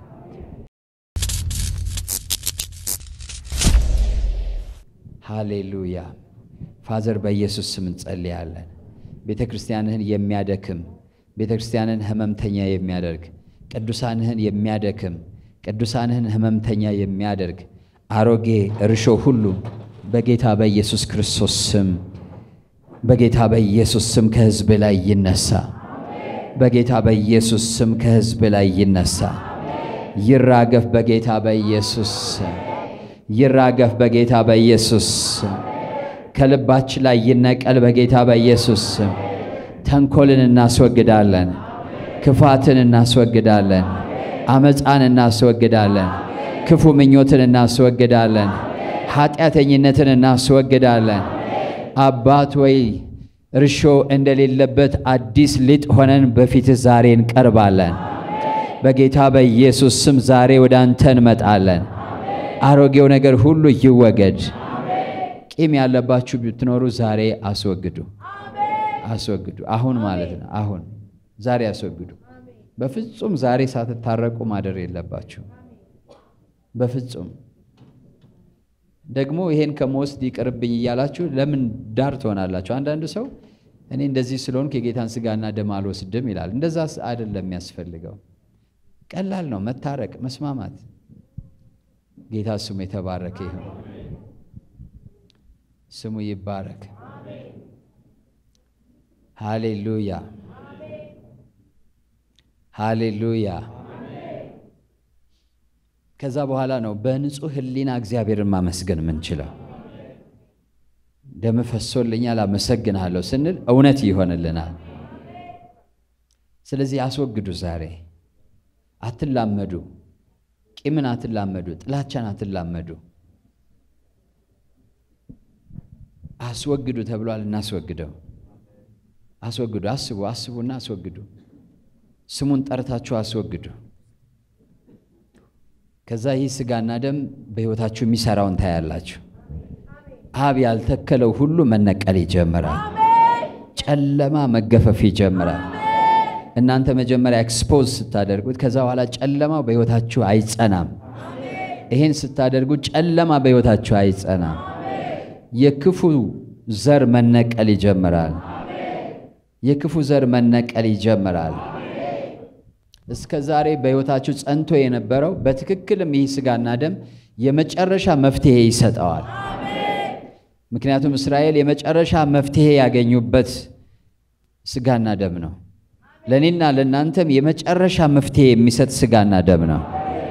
ሃሌሉያ ፋዘር በኢየሱስ ስም እንጸልያለን። ቤተ ክርስቲያንህን የሚያደክም ቤተ ክርስቲያንን ህመምተኛ የሚያደርግ ቅዱሳንህን የሚያደክም ቅዱሳንህን ህመምተኛ የሚያደርግ አሮጌ እርሾ ሁሉ በጌታ በኢየሱስ ክርስቶስ ስም በጌታ በኢየሱስ ስም ከሕዝብ ላይ ይነሳ። በጌታ በኢየሱስ ስም ከሕዝብ ላይ ይነሳ። ይራገፍ በጌታ በኢየሱስ ስም ይራገፍ በጌታ በኢየሱስ ስም ከልባችን ላይ ይነቀል በጌታ በኢየሱስ ስም። ተንኮልን እናስወግዳለን፣ ክፋትን እናስወግዳለን፣ አመፃን እናስወግዳለን፣ ክፉ ምኞትን እናስወግዳለን፣ ኃጢአተኝነትን እናስወግዳለን። አባት ወይ እርሾ እንደሌለበት አዲስ ሊጥ ሆነን በፊትህ ዛሬ እንቀርባለን። በጌታ በኢየሱስ ስም ዛሬ ወደ አንተ እንመጣለን። አሮጌው ነገር ሁሉ ይወገድ። ቂም ያለባችሁ ብትኖሩ ዛሬ አስወግዱ፣ አስወግዱ። አሁን ማለት ነው። አሁን ዛሬ አስወግዱ። በፍጹም ዛሬ ሳትታረቁ ማደር የለባችሁ። በፍጹም ደግሞ ይሄን ከመወስድ ይቅርብኝ እያላችሁ ለምን ዳር ትሆናላችሁ? አንዳንዱ ሰው እኔ እንደዚህ ስለሆንኩ የጌታን ስጋና ደም አልወስድም ይላል። እንደዛ አይደለም የሚያስፈልገው። ቀላል ነው መታረቅ፣ መስማማት። ጌታ ስሙ የተባረከ ይሁን። ስሙ ይባረክ። ሃሌሉያ ሃሌሉያ። ከዛ በኋላ ነው በንጹህ ሕሊና እግዚአብሔርን ማመስገን የምንችለው። ደም ፈሶልኛል አመሰግንሃለሁ ስንል እውነት ይሆንልናል። ስለዚህ አስወግዱ። ዛሬ አትላመዱ፣ ቂምን አትላመዱ፣ ጥላቻን አትላመዱ። አስወግዱ ተብሏል። እናስወግደው። አስወግዱ። አስቡ፣ አስቡና አስወግዱ። ስሙን ጠርታችሁ አስወግዱ። ከዛ ይህ ስጋና ደም በሕይወታችሁ የሚሰራውን ታያላችሁ። አብ ያልተከለው ሁሉ መነቀል ይጀምራል። ጨለማ መገፈፍ ይጀምራል። እናንተ መጀመሪያ ኤክስፖዝ ስታደርጉት፣ ከዛ በኋላ ጨለማው በሕይወታችሁ አይጸናም። ይሄን ስታደርጉ ጨለማ በሕይወታችሁ አይጸናም። የክፉ ዘር መነቀል ይጀምራል። የክፉ ዘር መነቀል ይጀምራል። እስከ ዛሬ በሕይወታችሁ ጸንቶ የነበረው በትክክልም ይህ ስጋና ደም የመጨረሻ መፍትሄ ይሰጠዋል። ምክንያቱም እስራኤል የመጨረሻ መፍትሄ ያገኙበት ስጋና ደም ነው። ለእኔና ለእናንተም የመጨረሻ መፍትሄ የሚሰጥ ስጋና ደም ነው።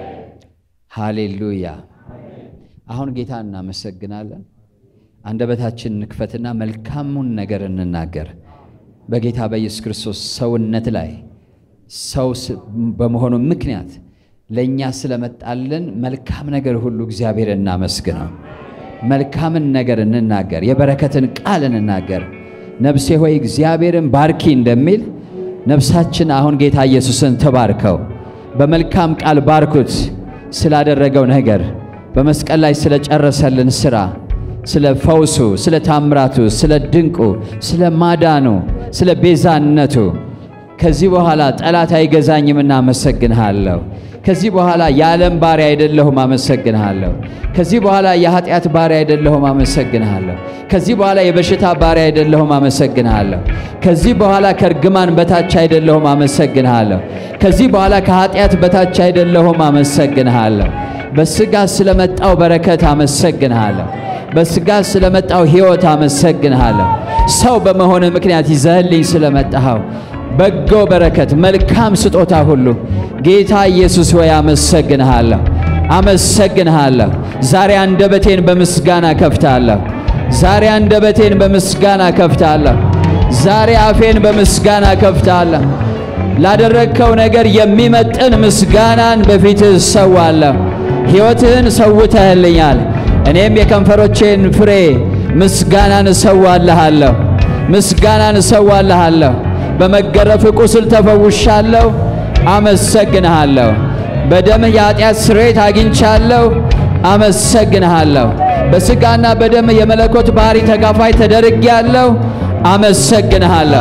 ሃሌሉያ። አሁን ጌታ እናመሰግናለን። አንደበታችን እንክፈትና መልካሙን ነገር እንናገር። በጌታ በኢየሱስ ክርስቶስ ሰውነት ላይ ሰው በመሆኑ ምክንያት ለእኛ ስለመጣልን መልካም ነገር ሁሉ እግዚአብሔር እናመስግነው። መልካምን ነገር እንናገር፣ የበረከትን ቃል እንናገር። ነፍሴ ሆይ እግዚአብሔርን ባርኪ እንደሚል ነፍሳችን አሁን ጌታ ኢየሱስን ተባርከው። በመልካም ቃል ባርኩት ስላደረገው ነገር፣ በመስቀል ላይ ስለጨረሰልን ሥራ ስለ ፈውሱ፣ ስለ ታምራቱ፣ ስለ ድንቁ፣ ስለ ማዳኑ፣ ስለ ቤዛነቱ ከዚህ በኋላ ጠላት አይገዛኝም፣ እናመሰግንሃለሁ። ከዚህ በኋላ የዓለም ባሪያ አይደለሁም፣ አመሰግንሃለሁ። ከዚህ በኋላ የኃጢአት ባሪያ አይደለሁም፣ አመሰግንሃለሁ። ከዚህ በኋላ የበሽታ ባሪያ አይደለሁም፣ አመሰግንሃለሁ። ከዚህ በኋላ ከእርግማን በታች አይደለሁም፣ አመሰግንሃለሁ። ከዚህ በኋላ ከኃጢአት በታች አይደለሁም፣ አመሰግንሃለሁ። በሥጋ ስለመጣው በረከት አመሰግንሃለሁ። በሥጋ ስለመጣው ሕይወት አመሰግንሃለሁ። ሰው በመሆን ምክንያት ይዘህልኝ ስለመጣኸው በጎ በረከት፣ መልካም ስጦታ ሁሉ ጌታ ኢየሱስ ሆይ አመሰግንሃለሁ፣ አመሰግንሃለሁ። ዛሬ አንደበቴን በምስጋና ከፍታለሁ። ዛሬ አንደበቴን በምስጋና ከፍታለሁ። ዛሬ አፌን በምስጋና ከፍታለሁ። ላደረግከው ነገር የሚመጥን ምስጋናን በፊትህ እሰዋለሁ። ሕይወትህን ሰውተህልኛል። እኔም የከንፈሮቼን ፍሬ ምስጋናን እሰዋልሃለሁ፣ ምስጋናን እሰዋልሃለሁ። በመገረፍ ቁስል ተፈውሻለሁ፣ አመሰግንሃለሁ። በደምህ የኃጢአት ስርየት አግኝቻለሁ፣ አመሰግንሃለሁ። በሥጋና በደምህ የመለኮት ባሕሪ ተካፋይ ተደርጌያለሁ፣ አመሰግንሃለሁ።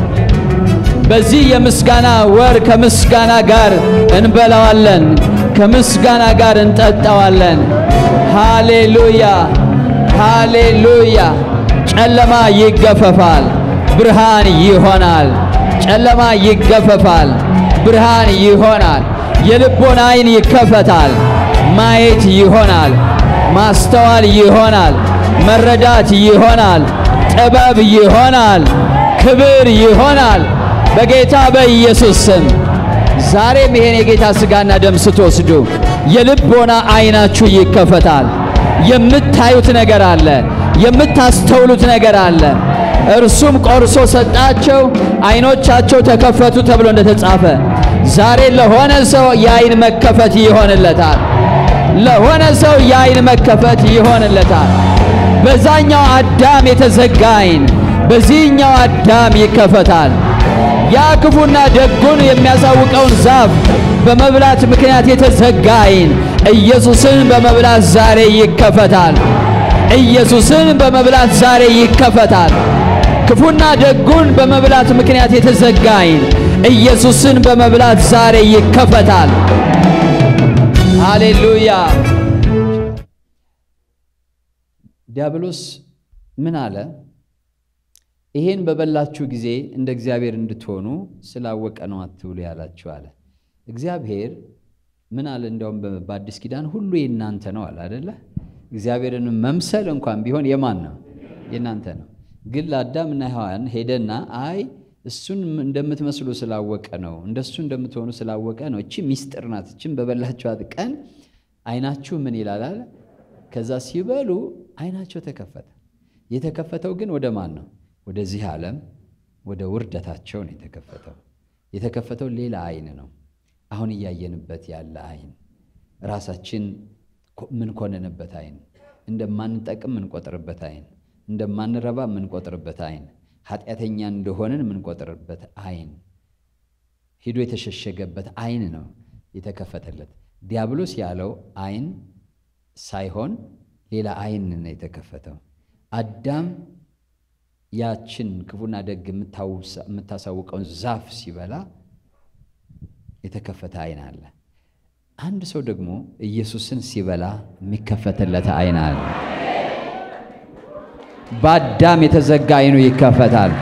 በዚህ የምስጋና ወር ከምስጋና ጋር እንበላዋለን፣ ከምስጋና ጋር እንጠጣዋለን። ሃሌሉያ ሃሌሉያ። ጨለማ ይገፈፋል፣ ብርሃን ይሆናል። ጨለማ ይገፈፋል፣ ብርሃን ይሆናል። የልቦና ዓይን ይከፈታል፣ ማየት ይሆናል፣ ማስተዋል ይሆናል፣ መረዳት ይሆናል፣ ጥበብ ይሆናል፣ ክብር ይሆናል። በጌታ በኢየሱስ ስም ዛሬም ይሄን የጌታ ሥጋና ደም ስትወስዱ የልቦና ዓይናችሁ ይከፈታል። የምታዩት ነገር አለ፣ የምታስተውሉት ነገር አለ። እርሱም ቆርሶ ሰጣቸው፣ ዓይኖቻቸው ተከፈቱ ተብሎ እንደተጻፈ ዛሬ ለሆነ ሰው የዓይን መከፈት ይሆንለታል። ለሆነ ሰው የዓይን መከፈት ይሆንለታል። በዛኛው አዳም የተዘጋ ዓይን በዚህኛው አዳም ይከፈታል። ያ ክፉና ደጉን የሚያሳውቀውን ዛፍ በመብላት ምክንያት የተዘጋ ዓይን ኢየሱስን በመብላት ዛሬ ይከፈታል። ኢየሱስን በመብላት ዛሬ ይከፈታል። ክፉና ደጉን በመብላት ምክንያት የተዘጋ ዓይን ኢየሱስን በመብላት ዛሬ ይከፈታል። ሃሌሉያ። ዲያብሎስ ምን አለ? ይሄን በበላችሁ ጊዜ እንደ እግዚአብሔር እንድትሆኑ ስላወቀ ነው አትብሉ ያላችሁ አለ። እግዚአብሔር ምን አለ? እንዲያውም በአዲስ ኪዳን ሁሉ የእናንተ ነው አለ አደለ? እግዚአብሔርን መምሰል እንኳን ቢሆን የማን ነው? የእናንተ ነው። ግን ለአዳምና ሔዋን ሄደና አይ እሱን እንደምትመስሉ ስላወቀ ነው፣ እንደሱ እንደምትሆኑ ስላወቀ ነው። እቺ ሚስጥር ናት። እችን በበላችኋት ቀን አይናችሁ ምን ይላል አለ። ከዛ ሲበሉ አይናቸው ተከፈተ። የተከፈተው ግን ወደ ማን ነው? ወደዚህ ዓለም ወደ ውርደታቸው ነው የተከፈተው። የተከፈተው ሌላ አይን ነው። አሁን እያየንበት ያለ አይን፣ ራሳችን ምንኮንንበት አይን፣ እንደማንጠቅም ምንቆጥርበት አይን፣ እንደማንረባ ምንቆጥርበት አይን፣ ኃጢአተኛ እንደሆንን ምንቆጥርበት አይን፣ ሂዶ የተሸሸገበት አይን ነው የተከፈተለት። ዲያብሎስ ያለው አይን ሳይሆን ሌላ አይን ነው የተከፈተው። አዳም ያችን ክፉና ደግ የምታሳውቀውን ዛፍ ሲበላ የተከፈተ አይን አለ። አንድ ሰው ደግሞ ኢየሱስን ሲበላ የሚከፈትለት አይን አለ። በአዳም የተዘጋ አይኑ ይከፈታል።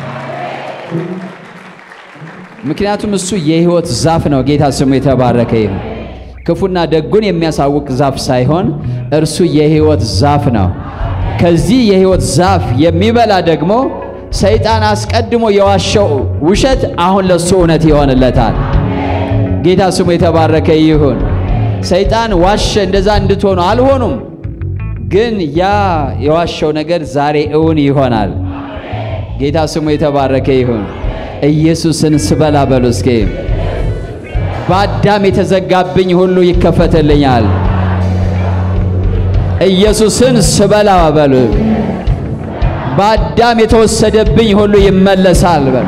ምክንያቱም እሱ የሕይወት ዛፍ ነው። ጌታ ስሙ የተባረከ ይሁን። ክፉና ደጉን የሚያሳውቅ ዛፍ ሳይሆን እርሱ የሕይወት ዛፍ ነው። ከዚህ የሕይወት ዛፍ የሚበላ ደግሞ ሰይጣን አስቀድሞ የዋሸው ውሸት አሁን ለሱ እውነት ይሆንለታል። ጌታ ስሙ የተባረከ ይሁን። ሰይጣን ዋሸ፣ እንደዛ እንድትሆኑ አልሆኑም። ግን ያ የዋሸው ነገር ዛሬ እውን ይሆናል። ጌታ ስሙ የተባረከ ይሁን። ኢየሱስን ስበላ በሉ እስኪ በአዳም የተዘጋብኝ ሁሉ ይከፈትልኛል። ኢየሱስን ስበላ በሉ በአዳም የተወሰደብኝ ሁሉ ይመለሳል በሉ።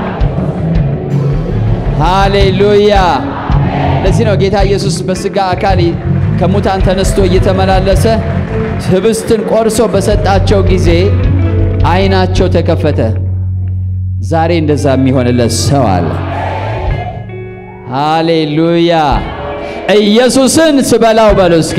ሃሌሉያ። ለዚህ ነው ጌታ ኢየሱስ በሥጋ አካል ከሙታን ተነስቶ እየተመላለሰ ህብስትን ቆርሶ በሰጣቸው ጊዜ ዓይናቸው ተከፈተ። ዛሬ እንደዛ የሚሆንለት ሰው አለ። ሃሌሉያ። ኢየሱስን ስበላው በሉ እስኪ።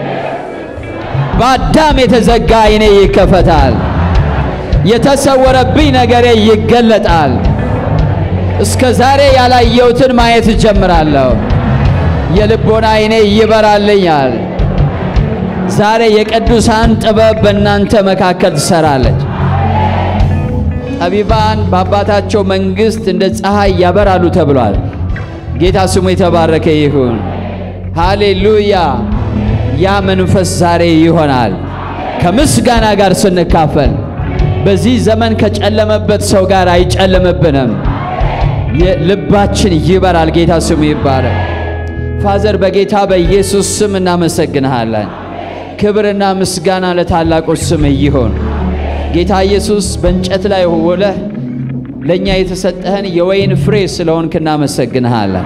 በአዳም የተዘጋ ዓይኔ ይከፈታል። የተሰወረብኝ ነገሬ ይገለጣል። እስከ ዛሬ ያላየሁትን ማየት እጀምራለሁ። የልቦና ዓይኔ ይበራልኛል። ዛሬ የቅዱሳን ጥበብ በእናንተ መካከል ትሰራለች። ጠቢባን በአባታቸው መንግሥት እንደ ፀሐይ ያበራሉ ተብሏል። ጌታ ስሙ የተባረከ ይሁን። ሃሌሉያ። ያ መንፈስ ዛሬ ይሆናል ከምስጋና ጋር ስንካፈል። በዚህ ዘመን ከጨለመበት ሰው ጋር አይጨለምብንም። ልባችን ይበራል። ጌታ ስሙ ይባረክ። ፋዘር በጌታ በኢየሱስ ስም እናመሰግንሃለን። ክብርና ምስጋና ለታላቁ ስም ይሁን። ጌታ ኢየሱስ በእንጨት ላይ ውለህ ለእኛ የተሰጠህን የወይን ፍሬ ስለሆንክ እናመሰግንሃለን፣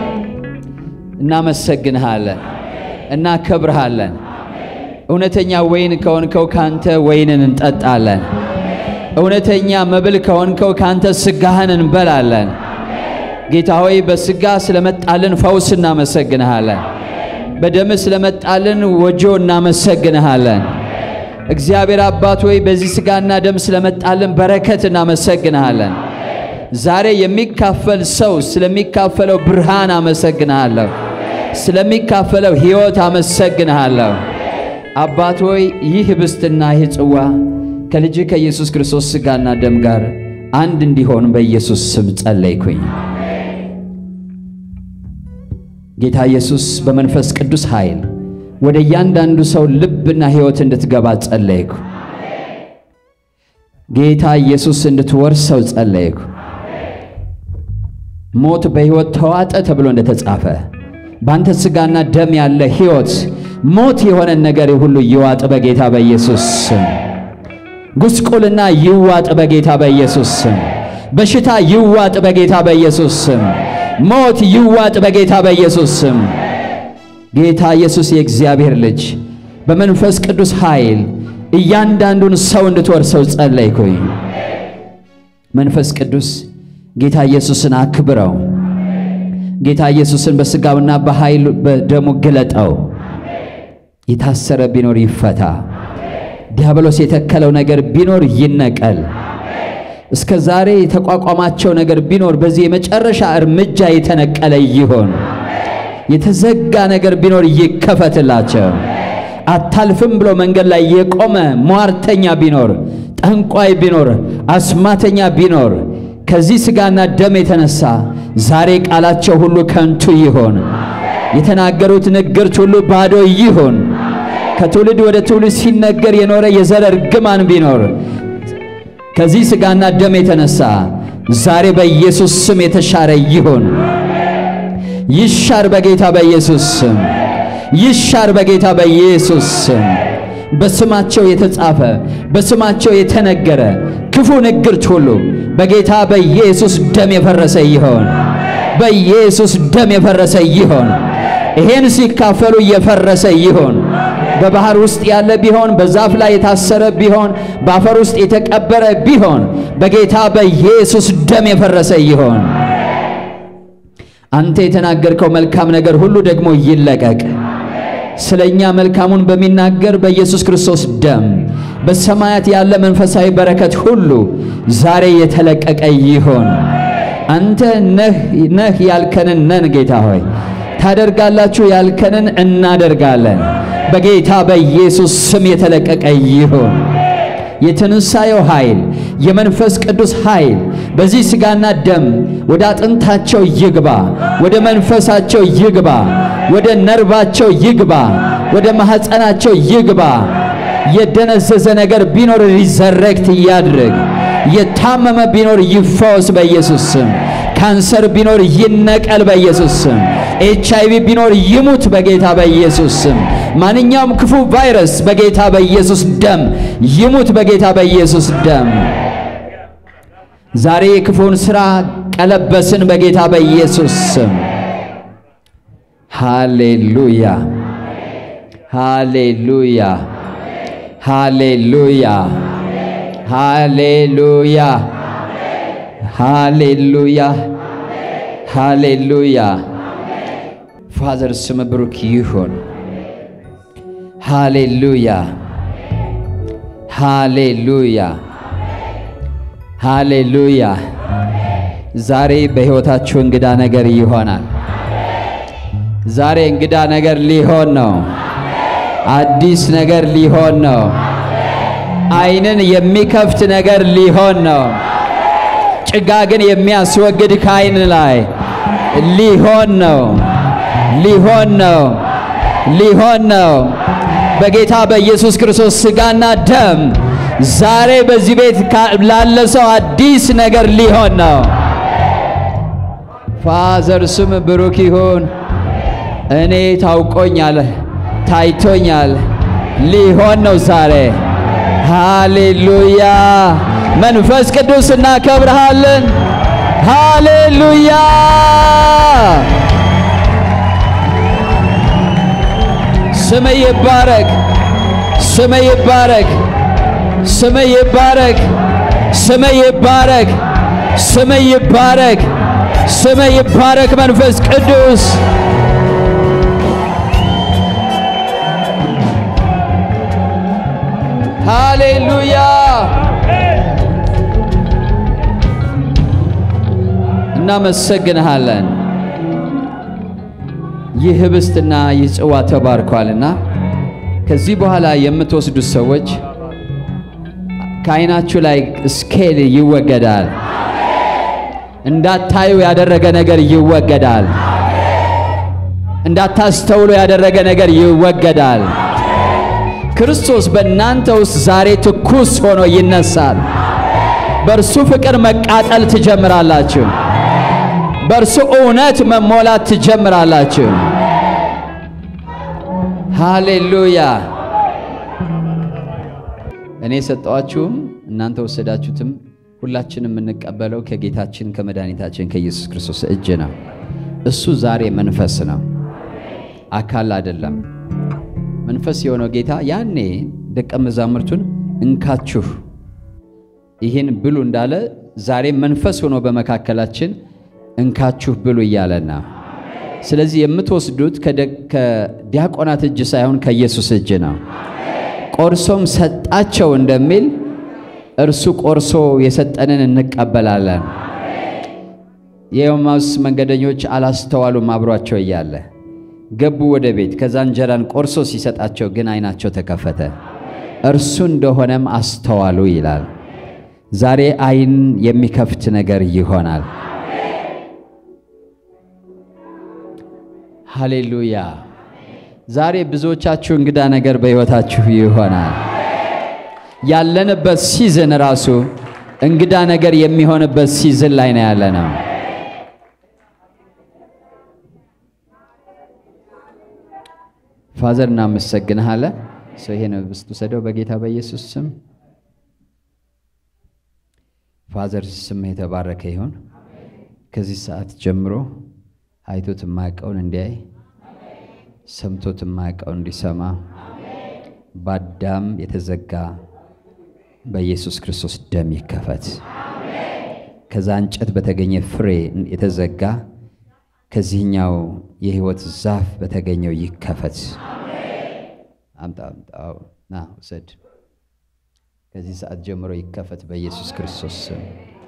እናመሰግንሃለን፣ እናከብርሃለን። እውነተኛ ወይን ከሆንከው ካንተ ወይንን እንጠጣለን። እውነተኛ መብል ከሆንከው ካንተ ስጋህን እንበላለን። ጌታ ሆይ በስጋ ስለመጣልን ፈውስ እናመሰግንሃለን። በደም ስለመጣልን ወጆ እናመሰግንሃለን። እግዚአብሔር አባት ሆይ በዚህ ስጋና ደም ስለመጣልን በረከት እናመሰግንሃለን። ዛሬ የሚካፈል ሰው ስለሚካፈለው ብርሃን አመሰግንሃለሁ። ስለሚካፈለው ሕይወት አመሰግንሃለሁ። አባት ሆይ ይህ ህብስትና ይህ ጽዋ ከልጅ ከኢየሱስ ክርስቶስ ስጋና ደም ጋር አንድ እንዲሆን በኢየሱስ ስም ጸለይኩኝ። ጌታ ኢየሱስ በመንፈስ ቅዱስ ኃይል ወደ እያንዳንዱ ሰው ልብና ሕይወት እንድትገባ ጸለይኩ። ጌታ ኢየሱስ እንድትወርሰው ጸለይኩ። ሞት በሕይወት ተዋጠ ተብሎ እንደተጻፈ በአንተ ሥጋና ደም ያለ ሕይወት ሞት የሆነን ነገር ሁሉ ይዋጥ በጌታ በኢየሱስ ስም። ጉስቁልና ይዋጥ በጌታ በኢየሱስ ስም። በሽታ ይዋጥ በጌታ በኢየሱስ ስም። ሞት ይዋጥ በጌታ በኢየሱስ ስም። ጌታ ኢየሱስ የእግዚአብሔር ልጅ በመንፈስ ቅዱስ ኃይል እያንዳንዱን ሰው እንድትወርሰው ጸለይኩኝ። መንፈስ ቅዱስ ጌታ ኢየሱስን አክብረው። ጌታ ኢየሱስን በሥጋውና በኃይል በደሙ ግለጠው። የታሰረ ቢኖር ይፈታ። ዲያብሎስ የተከለው ነገር ቢኖር ይነቀል። እስከ ዛሬ የተቋቋማቸው ነገር ቢኖር በዚህ የመጨረሻ እርምጃ የተነቀለ ይሆን። የተዘጋ ነገር ቢኖር ይከፈትላቸው። አታልፍም ብሎ መንገድ ላይ የቆመ ሟርተኛ ቢኖር፣ ጠንቋይ ቢኖር፣ አስማተኛ ቢኖር ከዚህ ሥጋና ደም የተነሳ ዛሬ ቃላቸው ሁሉ ከንቱ ይሆን። የተናገሩት ንግርት ሁሉ ባዶ ይሆን። ከትውልድ ወደ ትውልድ ሲነገር የኖረ የዘር እርግማን ቢኖር ከዚህ ሥጋና ደም የተነሳ ዛሬ በኢየሱስ ስም የተሻረ ይሁን። ይሻር በጌታ በኢየሱስ ስም ይሻር በጌታ በኢየሱስ ስም። በስማቸው የተጻፈ በስማቸው የተነገረ ክፉ ንግርት ሁሉ በጌታ በኢየሱስ ደም የፈረሰ ይሆን። በኢየሱስ ደም የፈረሰ ይሆን። ይሄን ሲካፈሉ የፈረሰ ይሆን። በባህር ውስጥ ያለ ቢሆን በዛፍ ላይ የታሰረ ቢሆን በአፈር ውስጥ የተቀበረ ቢሆን በጌታ በኢየሱስ ደም የፈረሰ ይሆን። አንተ የተናገርከው መልካም ነገር ሁሉ ደግሞ ይለቀቅ። ስለኛ መልካሙን በሚናገር በኢየሱስ ክርስቶስ ደም በሰማያት ያለ መንፈሳዊ በረከት ሁሉ ዛሬ የተለቀቀ ይሆን። አንተ ነህ ነህ ያልከንን ነን ጌታ ሆይ ታደርጋላችሁ ያልከንን እናደርጋለን። በጌታ በኢየሱስ ስም የተለቀቀ ይሁን። የትንሣኤው ኃይል የመንፈስ ቅዱስ ኃይል በዚህ ሥጋና ደም ወደ አጥንታቸው ይግባ፣ ወደ መንፈሳቸው ይግባ፣ ወደ ነርባቸው ይግባ፣ ወደ ማኅፀናቸው ይግባ። የደነዘዘ ነገር ቢኖር ሪዘረክት ያድርግ። የታመመ ቢኖር ይፈወስ በኢየሱስ ስም። ካንሰር ቢኖር ይነቀል በኢየሱስ ስም። ኤች አይቪ ቢኖር ይሙት በጌታ በኢየሱስ ስም። ማንኛውም ክፉ ቫይረስ በጌታ በኢየሱስ ደም ይሙት በጌታ በኢየሱስ ደም። ዛሬ የክፉን ሥራ ቀለበስን በጌታ በኢየሱስ ስም። ሃሌሉያ ሃሌሉያ ሃሌሉያ ሃሌሉያ ሃሌሉያ ሃሌሉያ። ፋዘር ስም ብሩክ ይሁን። ሃሌሉያ ሃሌሉያ ሃሌሉያ። ዛሬ በሕይወታችሁ እንግዳ ነገር ይሆናል። ዛሬ እንግዳ ነገር ሊሆን ነው። አዲስ ነገር ሊሆን ነው። ዓይንን የሚከፍት ነገር ሊሆን ነው። ጭጋግን የሚያስወግድ ከዓይን ላይ ሊሆን ነው። ሊሆን ነው። ሊሆን ነው። በጌታ በኢየሱስ ክርስቶስ ሥጋና ደም ዛሬ በዚህ ቤት ላለ ሰው አዲስ ነገር ሊሆን ነው። ፋዘር ስም ብሩክ ይሁን። እኔ ታውቆኛል፣ ታይቶኛል፣ ሊሆን ነው ዛሬ። ሃሌሉያ! መንፈስ ቅዱስ እናከብርሃለን። ሃሌሉያ! ስም ይባረክ፣ ስም ይባረክ፣ ስም ይባረክ፣ ስም ይባረክ፣ ስም ይባረክ፣ ስም ይባረክ። መንፈስ ቅዱስ ሃሌሉያ! እናመሰግንሃለን። ይህ ህብስትና ይህ ጽዋ ተባርኳልና ከዚህ በኋላ የምትወስዱት ሰዎች ከዓይናችሁ ላይ ስኬል ይወገዳል። እንዳታዩ ያደረገ ነገር ይወገዳል። እንዳታስተውሉ ያደረገ ነገር ይወገዳል። ክርስቶስ በእናንተ ውስጥ ዛሬ ትኩስ ሆኖ ይነሳል። በእርሱ ፍቅር መቃጠል ትጀምራላችሁ። በእርሱ እውነት መሞላት ትጀምራላችሁ። ሃሌሉያ! እኔ የሰጠኋችሁም እናንተ ወሰዳችሁትም ሁላችንም የምንቀበለው ከጌታችን ከመድኃኒታችን ከኢየሱስ ክርስቶስ እጅ ነው። እሱ ዛሬ መንፈስ ነው፣ አካል አይደለም። መንፈስ የሆነው ጌታ ያኔ ደቀ መዛሙርቱን እንካችሁ ይህን ብሉ እንዳለ ዛሬ መንፈስ ሆኖ በመካከላችን እንካችሁ ብሉ እያለና ስለዚህ የምትወስዱት ከዲያቆናት እጅ ሳይሆን ከኢየሱስ እጅ ነው። ቆርሶም ሰጣቸው እንደሚል እርሱ ቆርሶ የሰጠንን እንቀበላለን። የኤማሁስ መንገደኞች አላስተዋሉም። አብሯቸው እያለ ገቡ ወደ ቤት። ከዛ እንጀራን ቆርሶ ሲሰጣቸው ግን ዓይናቸው ተከፈተ፣ እርሱ እንደሆነም አስተዋሉ ይላል። ዛሬ ዓይን የሚከፍት ነገር ይሆናል። ሃሌሉያ! ዛሬ ብዙዎቻችሁ እንግዳ ነገር በሕይወታችሁ ይሆናል። ያለንበት ሲዝን ራሱ እንግዳ ነገር የሚሆንበት ሲዝን ላይ ነው ያለ ነው። ፋዘር እናመሰግንሃለን። ሰው ይሄን ህብስት ውሰደው በጌታ በኢየሱስ ስም። ፋዘር ስም የተባረከ ይሁን። ከዚህ ሰዓት ጀምሮ አይቶት የማያውቀውን እንዲያይ ሰምቶት የማያውቀውን እንዲሰማ በአዳም የተዘጋ በኢየሱስ ክርስቶስ ደም ይከፈት። ከዛ እንጨት በተገኘ ፍሬ የተዘጋ ከዚህኛው የህይወት ዛፍ በተገኘው ይከፈት። አምጣ አምጣው፣ ና ውሰድ። ከዚህ ሰዓት ጀምሮ ይከፈት በኢየሱስ ክርስቶስ ስም።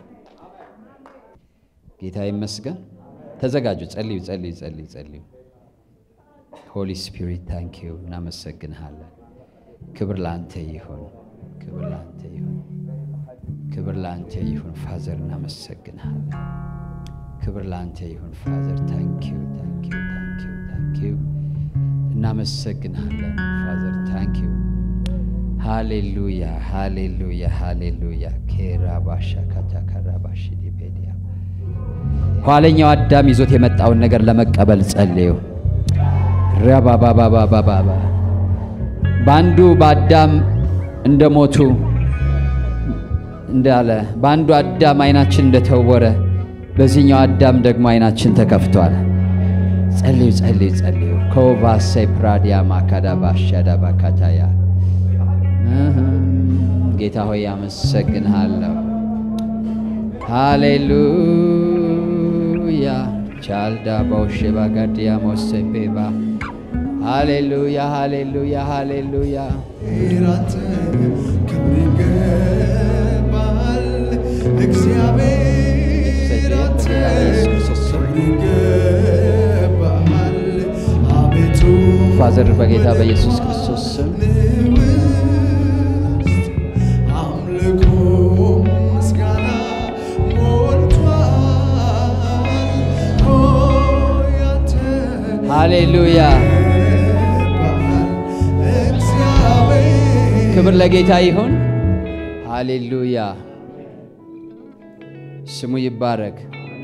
ጌታ ይመስገን። ተዘጋጁ። ጸልዩ፣ ጸልዩ፣ ጸልዩ፣ ጸልዩ። ሆሊ ስፒሪት ታንክ ዩ፣ እናመሰግንሃለን። ክብር ለአንተ ይሁን፣ ክብር ለአንተ ይሁን፣ ክብር ለአንተ ይሁን። ፋዘር እናመሰግንሃለን። ክብር ለአንተ ይሁን ፋዘር። ታንክ ዩ፣ ታንክ ዩ፣ ታንክ ዩ፣ ታንክ ዩ። እናመሰግንሃለን ፋዘር። ታንክ ዩ። ሃሌሉያ፣ ሃሌሉያ፣ ሃሌሉያ። ኬራባሻ ካታካራባሽ ዲቤዲያ ኋለኛው አዳም ይዞት የመጣውን ነገር ለመቀበል ጸልዩ። ረባባባባባባ በአንዱ በአዳም እንደሞቱ እንዳለ በአንዱ አዳም አይናችን እንደተወረ በዚህኛው አዳም ደግሞ አይናችን ተከፍቷል። ጸልዩ ጸልዩ ጸልዩ። ኮቫሴ ፕራዲያ ማካዳባ ሻዳባ ካታያ ጌታ ሆይ አመሰግንሃለሁ። ሃሌሉያ ቻልዳ ባውሼባ ጋዲያ ሞሴፔባ ሃሌሉያ ሃሌሉያ ሃሌሉያ ራንተ ክብር ይገባል እግዚአብሔር አንተ ክብር ይገባል አቤቱ ፋዘር በጌታ በኢየሱስ ክርስቶስ ስም አምልኮ ምስጋና ሞልቷል ኦ ያንተ ሃሌሉያ እግዚአብሔር ክብር ለጌታ ይሁን። ሃሌሉያ ስሙ ይባረክ።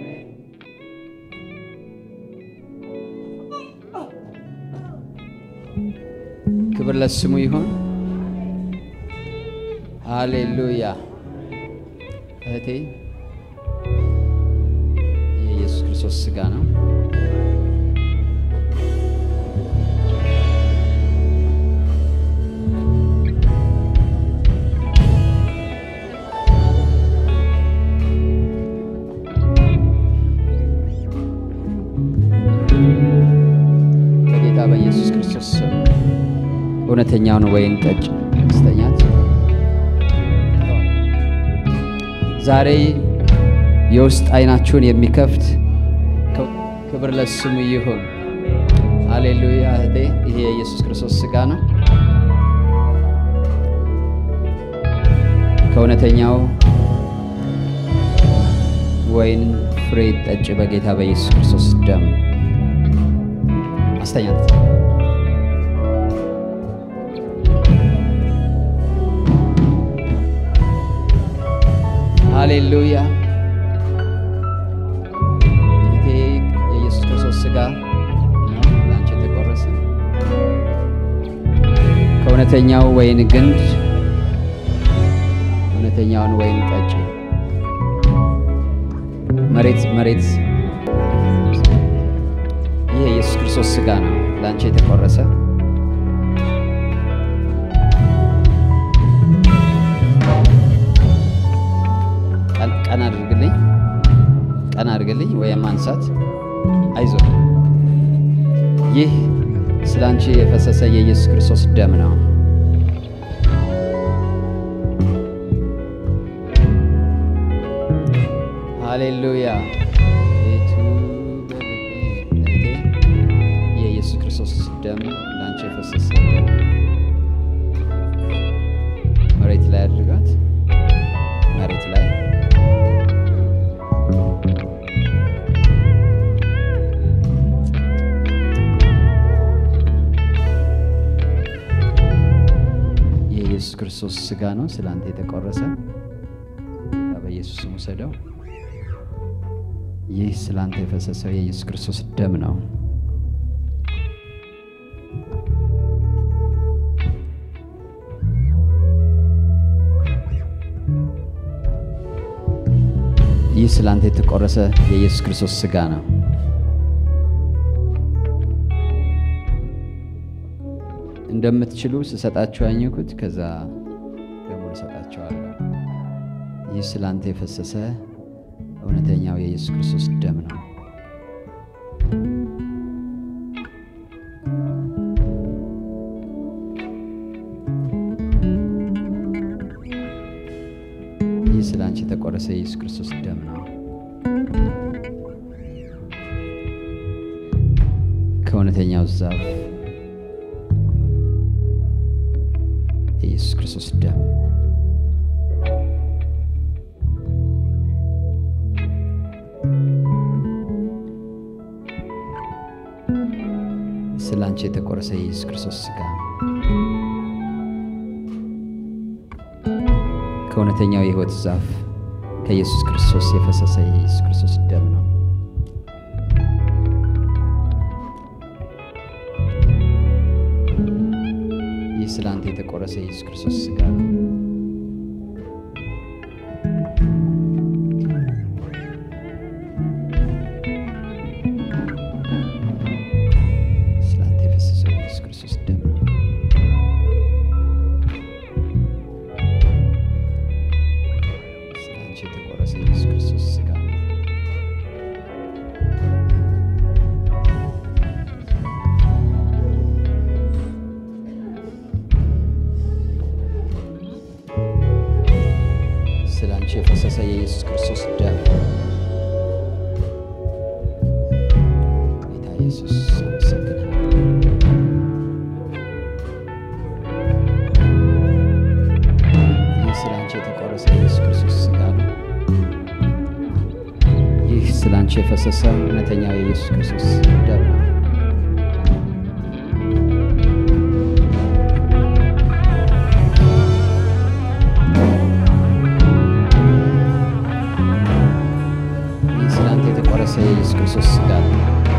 ክብር ለስሙ ይሁን። ሃሌሉያ እህቴ የኢየሱስ ክርስቶስ ሥጋ ነው። በጌታ በኢየሱስ ክርስቶስ ስም እውነተኛውን ወይን ጠጅ ስተኛት ዛሬ የውስጥ አይናችሁን የሚከፍት ክብር ለስሙ ይሁን። ሃሌሉያ እህቴ፣ ይሄ የኢየሱስ ክርስቶስ ሥጋ ነው። ከእውነተኛው ወይን ፍሬ ጠጭ በጌታ በኢየሱስ ክርስቶስ ደም አስተኛት። ሃሌሉያ ይሄ የኢየሱስ ክርስቶስ ሥጋ ነው ለአንቺ የተቆረሰ ከእውነተኛው ወይን ግንድ እውነተኛውን ወይን ጠጪ። መሬት መሬት ይህ የኢየሱስ ክርስቶስ ሥጋ ነው ለአንቺ የተቆረሰ ቀን አድርግልኝ ቀን አድርግልኝ ወይም ማንሳት አይዞ ይህ ስለ አንቺ የፈሰሰ የኢየሱስ ክርስቶስ ደም ነው ሃሌሉያ ቤቱ በልቤ እህቴ የኢየሱስ ክርስቶስ ደም ለአንቺ የፈሰሰ ደም መሬት ላይ አድርጋት መሬት ላይ የኢየሱስ ክርስቶስ ሥጋ ነው ስለ አንተ የተቆረሰ። በኢየሱስ ስም ውሰደው። ይህ ስለ አንተ የፈሰሰው የኢየሱስ ክርስቶስ ደም ነው። ይህ ስለ አንተ የተቆረሰ የኢየሱስ ክርስቶስ ሥጋ ነው። እንደምትችሉ ስሰጣችሁ ያኘኩት ከዛ ደግሞ ልሰጣቸዋለሁ። ይህ ስለ አንተ የፈሰሰ እውነተኛው የኢየሱስ ክርስቶስ ደም ነው። ይህ ስለ አንቺ የተቆረሰ የኢየሱስ ክርስቶስ ደም ነው። ከእውነተኛው ዛፍ የኢየሱስ ክርስቶስ ደም ስለ አንቺ የተቆረሰ የኢየሱስ ክርስቶስ ሥጋ ከእውነተኛው የሕይወት ዛፍ ከኢየሱስ ክርስቶስ የፈሰሰ የኢየሱስ ክርስቶስ ደም ነው። ይህ ስለ አንተ የተቆረሰ የኢየሱስ ክርስቶስ ሥጋ ነው። ስለ አንተ የፈሰሰው የኢየሱስ ክርስቶስ ደም ነው። ስለ አንቺ የተቆረሰ የኢየሱስ ክርስቶስ ሥጋ ነው። የኢየሱስ ክርስቶስ ደም ጌታ ኢየሱስ አመሰግናለሁ። ይህ ስለ አንቺ የተቆረሰ የኢየሱስ ክርስቶስ ሥጋ ነው። ይህ ስለ አንቺ የፈሰሰ እውነተኛው የኢየሱስ ክርስቶስ ደም ነው። ይህ ስለ አንተ የተቆረሰ የኢየሱስ ክርስቶስ ሥጋ ነው።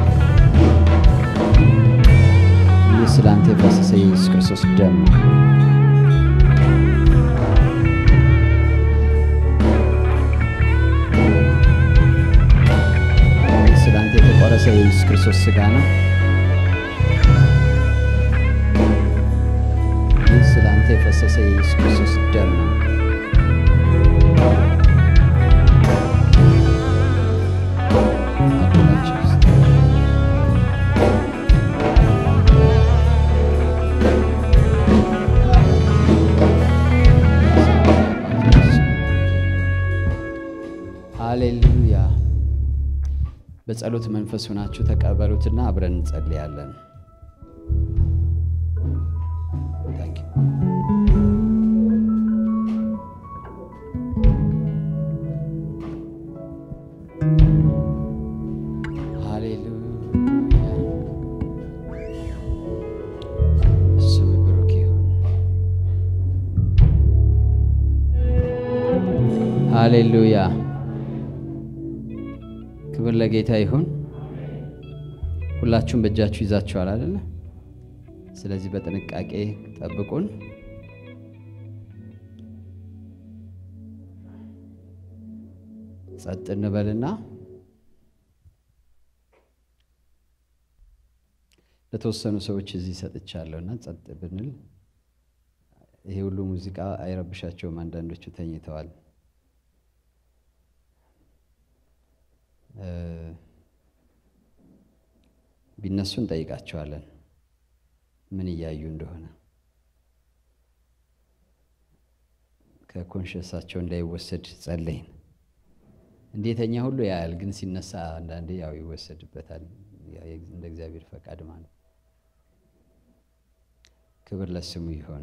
ይህ ስለ አንተ የፈሰሰ የኢየሱስ ክርስቶስ ደም ነው። ይህ ስለ አንተ የተቆረሰ የኢየሱስ ክርስቶስ ሥጋ ነው። ይህ ስለ አንተ የፈሰሰ የኢየሱስ ክርስቶስ ደም ነው። አድናችሁ ውስጥ ሃሌሉያ። በጸሎት መንፈስ ሆናችሁ ተቀበሉትና አብረን እንጸልያለን። Thank you. ሃሌሉያ ስም ብሩክ ይሁን። ሃሌሉያ ክብር ለጌታ ይሁን። ሁላችሁም በእጃችሁ ይዛችኋል አይደለ? ስለዚህ በጥንቃቄ ጠብቁን። ጸጥ እንበልና ለተወሰኑ ሰዎች እዚህ ሰጥቻለሁ እና ጸጥ ብንል ይሄ ሁሉ ሙዚቃ አይረብሻቸውም። አንዳንዶቹ ተኝተዋል። እ ቢነሱ እንጠይቃቸዋለን ምን እያዩ እንደሆነ ከኮንሽንሳቸው እንዳይወሰድ ጸለይን። እንዴተኛ ሁሉ ያያል፣ ግን ሲነሳ አንዳንዴ ያው ይወሰድበታል። ያው እንደ እግዚአብሔር ፈቃድ ማለት ክብር ለስሙ ይሆን።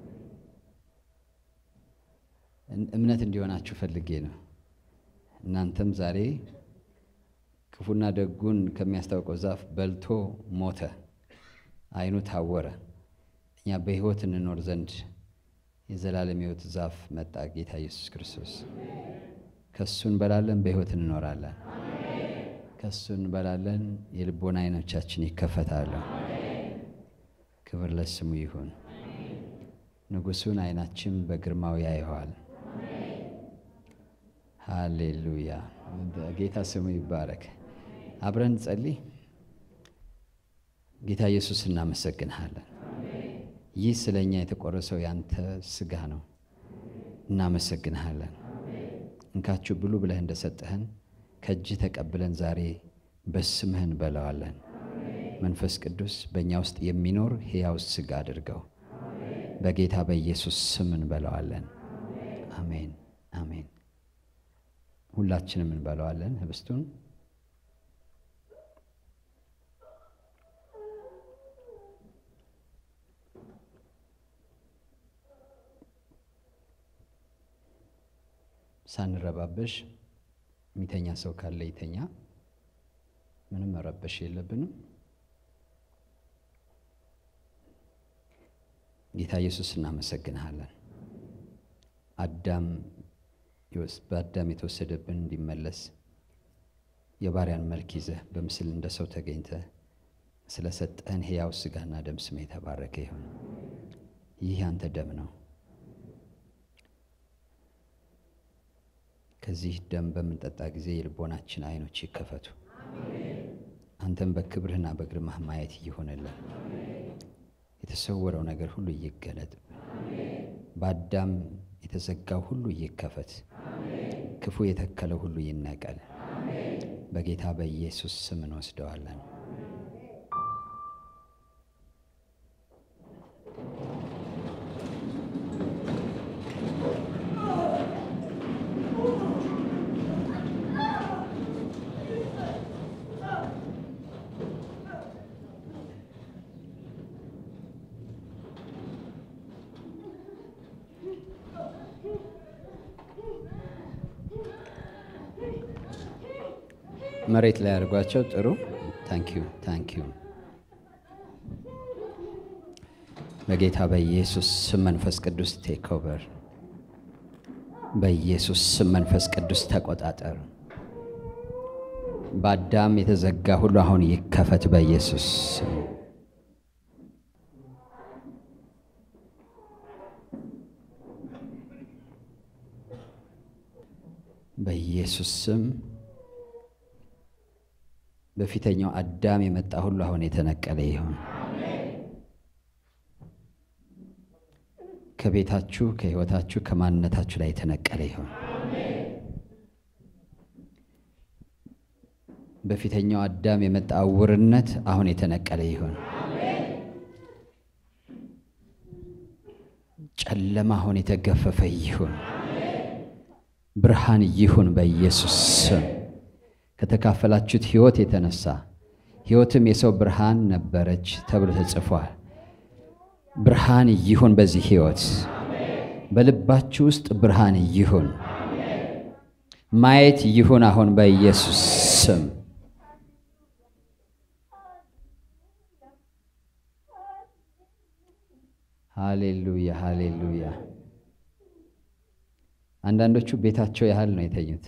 እምነት እንዲሆናችሁ ፈልጌ ነው። እናንተም ዛሬ ክፉና ደጉን ከሚያስታውቀው ዛፍ በልቶ ሞተ፣ ዓይኑ ታወረ። እኛ በሕይወት እንኖር ዘንድ የዘላለም ሕይወት ዛፍ መጣ፣ ጌታ ኢየሱስ ክርስቶስ። ከሱ እንበላለን፣ በሕይወት እንኖራለን። ከሱ እንበላለን፣ የልቦና ዓይኖቻችን ይከፈታሉ። ክብር ለስሙ ይሁን። ንጉሡን ዓይናችን በግርማው ያየዋል። ሃሌሉያ! ጌታ ስሙ ይባረክ። አብረን ጸልይ። ጌታ ኢየሱስ እናመሰግንሃለን። ይህ ስለ እኛ የተቆረሰው ያንተ ሥጋ ነው። እናመሰግንሃለን። እንካችሁ ብሉ ብለህ እንደሰጠህን ከእጅህ ተቀብለን ዛሬ በስምህ እንበላዋለን። መንፈስ ቅዱስ በእኛ ውስጥ የሚኖር ሕያው ሥጋ አድርገው በጌታ በኢየሱስ ስም እንበላዋለን። አሜን አሜን። ሁላችንም እንበላዋለን ህብስቱን። ሳንረባበሽ የሚተኛ ሰው ካለ ይተኛ። ምንም መረበሽ የለብንም። ጌታ ኢየሱስ እናመሰግንሃለን። አዳም በአዳም የተወሰደብን እንዲመለስ የባሪያን መልክ ይዘህ በምስል እንደ ሰው ተገኝተህ ስለሰጠህን ሕያው ሥጋና ደም ስም የተባረከ ይሁን። ይህ ያንተ ደም ነው። ከዚህ ደም በምንጠጣ ጊዜ የልቦናችን ዓይኖች ይከፈቱ። አንተም በክብርህና በግርማህ ማየት ይሆንልን። የተሰወረው ነገር ሁሉ ይገለጥ። በአዳም የተዘጋው ሁሉ ይከፈት። ክፉ የተከለው ሁሉ ይነቀል። በጌታ በኢየሱስ ስም እንወስደዋለን። መሬት ላይ አድርጓቸው። ጥሩ ታንኪዩ ታንኪዩ። በጌታ በኢየሱስ ስም መንፈስ ቅዱስ ቴክ ኦቨር። በኢየሱስ ስም መንፈስ ቅዱስ ተቆጣጠር። በአዳም የተዘጋ ሁሉ አሁን ይከፈት በኢየሱስ ስም። በኢየሱስ ስም በፊተኛው አዳም የመጣ ሁሉ አሁን የተነቀለ ይሁን። ከቤታችሁ፣ ከሕይወታችሁ፣ ከማንነታችሁ ላይ የተነቀለ ይሁን። በፊተኛው አዳም የመጣ ዕውርነት አሁን የተነቀለ ይሁን። ጨለማ አሁን የተገፈፈ ይሁን። ብርሃን ይሁን በኢየሱስ ስም። ከተካፈላችሁት ሕይወት የተነሳ ሕይወትም የሰው ብርሃን ነበረች ተብሎ ተጽፏል። ብርሃን ይሁን በዚህ ሕይወት፣ በልባችሁ ውስጥ ብርሃን ይሁን። ማየት ይሁን አሁን በኢየሱስ ስም። ሃሌሉያ ሃሌሉያ። አንዳንዶቹ ቤታቸው ያህል ነው የተኙት።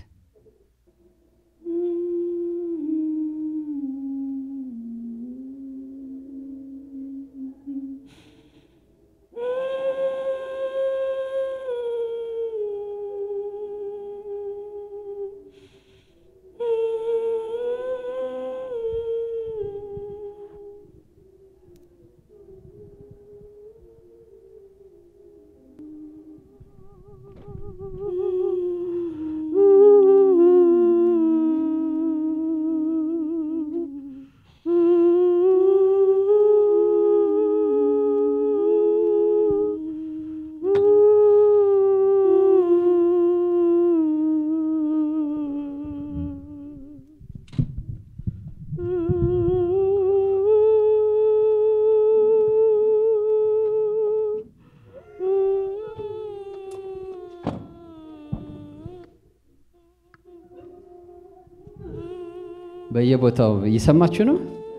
በየቦታው እየሰማችሁ ነው።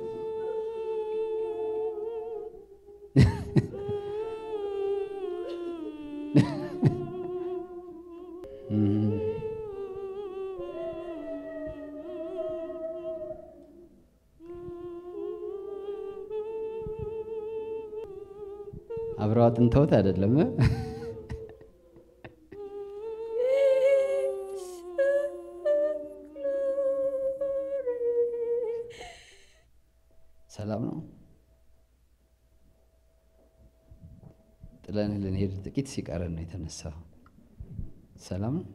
አብረው አጥንተውት አይደለም። ሰላም ነው። ጥለን ልንሄድ ጥቂት ሲቀረን ነው የተነሳው። ሰላም ነው።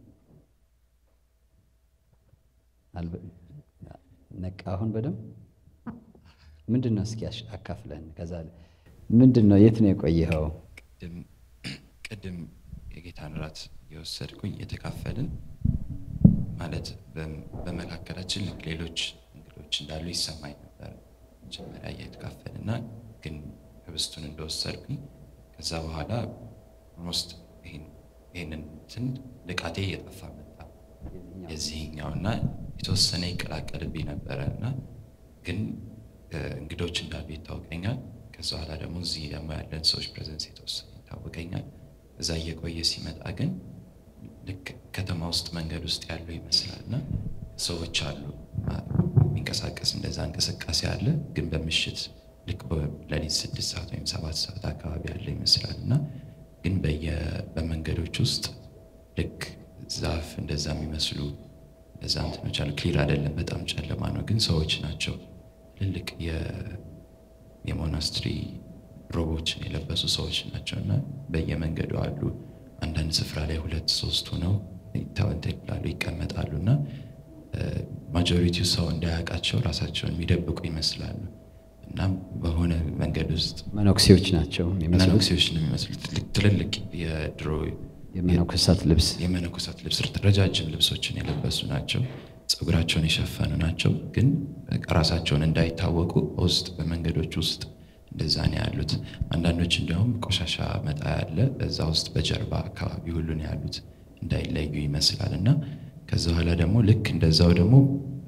ነቃ። አሁን በደምብ ምንድን ነው? እስኪ አካፍለን። ከዛ ምንድን ነው? የት ነው የቆየኸው? ቅድም የጌታን ራት የወሰድኩኝ የተካፈልን ማለት በመካከላችን ሌሎች እንግዶች እንዳሉ ይሰማኝ ነበር። መጀመሪያ እየተካፈልና ግን ህብስቱን እንደወሰድኩኝ ከዛ በኋላ ኦልሞስት ይህንን እንትን ንቃቴ እየጠፋ መጣ የዚህኛው እና የተወሰነ ይቀላቀልብኝ ነበረ እና ግን እንግዶች እንዳሉ ይታወቀኛል። ከዛ በኋላ ደግሞ እዚህ ደግሞ ያለን ሰዎች ፕሬዘንስ የተወሰነ ይታወቀኛል። እዛ እየቆየ ሲመጣ ግን ልክ ከተማ ውስጥ መንገድ ውስጥ ያለው ይመስላል እና ሰዎች አሉ የሚንቀሳቀስ እንደዛ እንቅስቃሴ አለ። ግን በምሽት ልክ በሌሊት ስድስት ሰዓት ወይም ሰባት ሰዓት አካባቢ ያለ ይመስላል እና ግን በመንገዶች ውስጥ ልክ ዛፍ እንደዛ የሚመስሉ እዛ እንትኖች አሉ። ክሊር አይደለም፣ በጣም ጨለማ ነው። ግን ሰዎች ናቸው። ትልልቅ የሞናስትሪ ሮቦችን የለበሱ ሰዎች ናቸው እና በየመንገዱ አሉ። አንዳንድ ስፍራ ላይ ሁለት ሶስት ሆነው ይላሉ ይቀመጣሉ እና ማጆሪቲው ሰው እንዳያውቃቸው ራሳቸውን የሚደብቁ ይመስላሉ እና በሆነ መንገድ ውስጥ መነኩሴዎች ናቸው የሚመስሉት። መነኩሴዎች ነው የሚመስሉት። ትልልቅ የድሮ የመነኮሳት ልብስ የመነኮሳት ልብስ ረጃጅም ልብሶችን የለበሱ ናቸው። ፀጉራቸውን የሸፈኑ ናቸው። ግን ራሳቸውን እንዳይታወቁ በውስጥ በመንገዶች ውስጥ እንደዛ ነው ያሉት። አንዳንዶች እንዲያውም ቆሻሻ መጣ ያለ በዛ ውስጥ በጀርባ አካባቢ ሁሉ ነው ያሉት እንዳይለዩ ይመስላል እና ከዛ በኋላ ደግሞ ልክ እንደዛው ደግሞ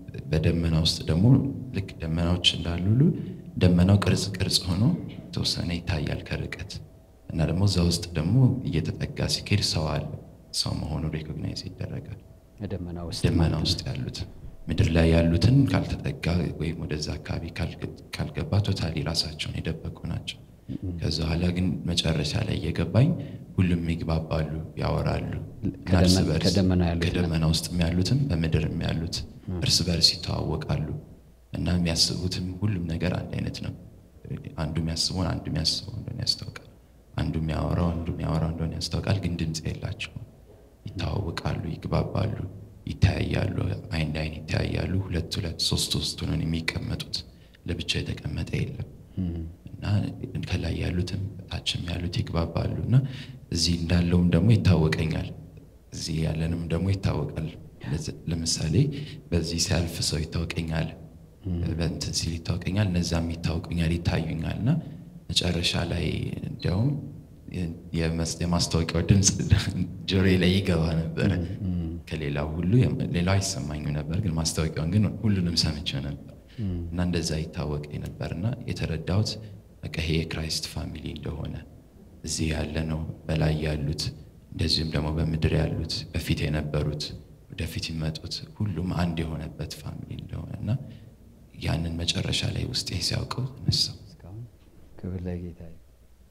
በደመና ውስጥ ደግሞ ልክ ደመናዎች እንዳሉ ሁሉ ደመናው ቅርጽ ቅርጽ ሆኖ የተወሰነ ይታያል ከርቀት እና ደግሞ እዛ ውስጥ ደግሞ እየተጠጋ ሲኬድ ሰው አለ። ሰው መሆኑ ሬኮግናይዝ ይደረጋል። ደመና ውስጥ ደመና ውስጥ ያሉት ምድር ላይ ያሉትን ካልተጠጋ ወይም ወደዛ አካባቢ ካልገ- ካልገባ ቶታሊ ራሳቸውን የደበቁ ናቸው። ከዛ በኋላ ግን መጨረሻ ላይ እየገባኝ ሁሉም ይግባባሉ፣ ያወራሉ እና እርስ ከደመ- በርስ ከደመና ያሉት ከደመና ውስጥ ያሉትም በምድርም ያሉት እርስ በርስ ይተዋወቃሉ እና የሚያስቡትም ሁሉም ነገር አንድ አይነት ነው። አንዱ የሚያስበውን አንዱ የሚያስበው እንደሆነ ያስታውቃል። አንዱ የሚያወራው አንዱ የሚያወራው እንደሆነ ያስታውቃል። ግን ድምፅ የላቸውም። ይተዋወቃሉ፣ ይግባባሉ፣ ይተያያሉ፣ አይን ለአይን ይተያያሉ። ሁለት ሁለት ሶስት ሶስት ሆነን የሚቀመጡት ለብቻ የተቀመጠ የለም እና ከላይ ያሉትም ታችም ያሉት ይግባባሉ እና እዚህ እንዳለውም ደግሞ ይታወቀኛል፣ እዚህ ያለንም ደግሞ ይታወቃል። ለዚ- ለምሳሌ በዚህ ሲያልፍ ሰው ይታወቀኛል፣ በእንትን ሲል ይታወቀኛል፣ እነዛም ይታወቁኛል፣ ይታዩኛል እና መጨረሻ ላይ እንዲያውም የመስ- የማስታወቂያው ድምፅ ጆሮዬ ላይ ይገባ ነበረ። ከሌላው ሁሉ የም- ሌላው አይሰማኝም ነበር፣ ግን ማስታወቂያውን ግን ሁሉንም ሰምቼው ነበር እና እንደዛ ይታወቀኝ ነበር እና የተረዳሁት በቃ ይሄ የክራይስት ፋሚሊ እንደሆነ እዚህ ያለ ነው በላይ ያሉት እንደዚሁም ደግሞ በምድር ያሉት በፊት የነበሩት ወደፊት ይመጡት ሁሉም አንድ የሆነበት ፋሚሊ እንደሆነ እና ያንን መጨረሻ ላይ ውስጤ ሲያውቀው ተነሳው። እስካሁን ክብር ለጌታ ይሁን።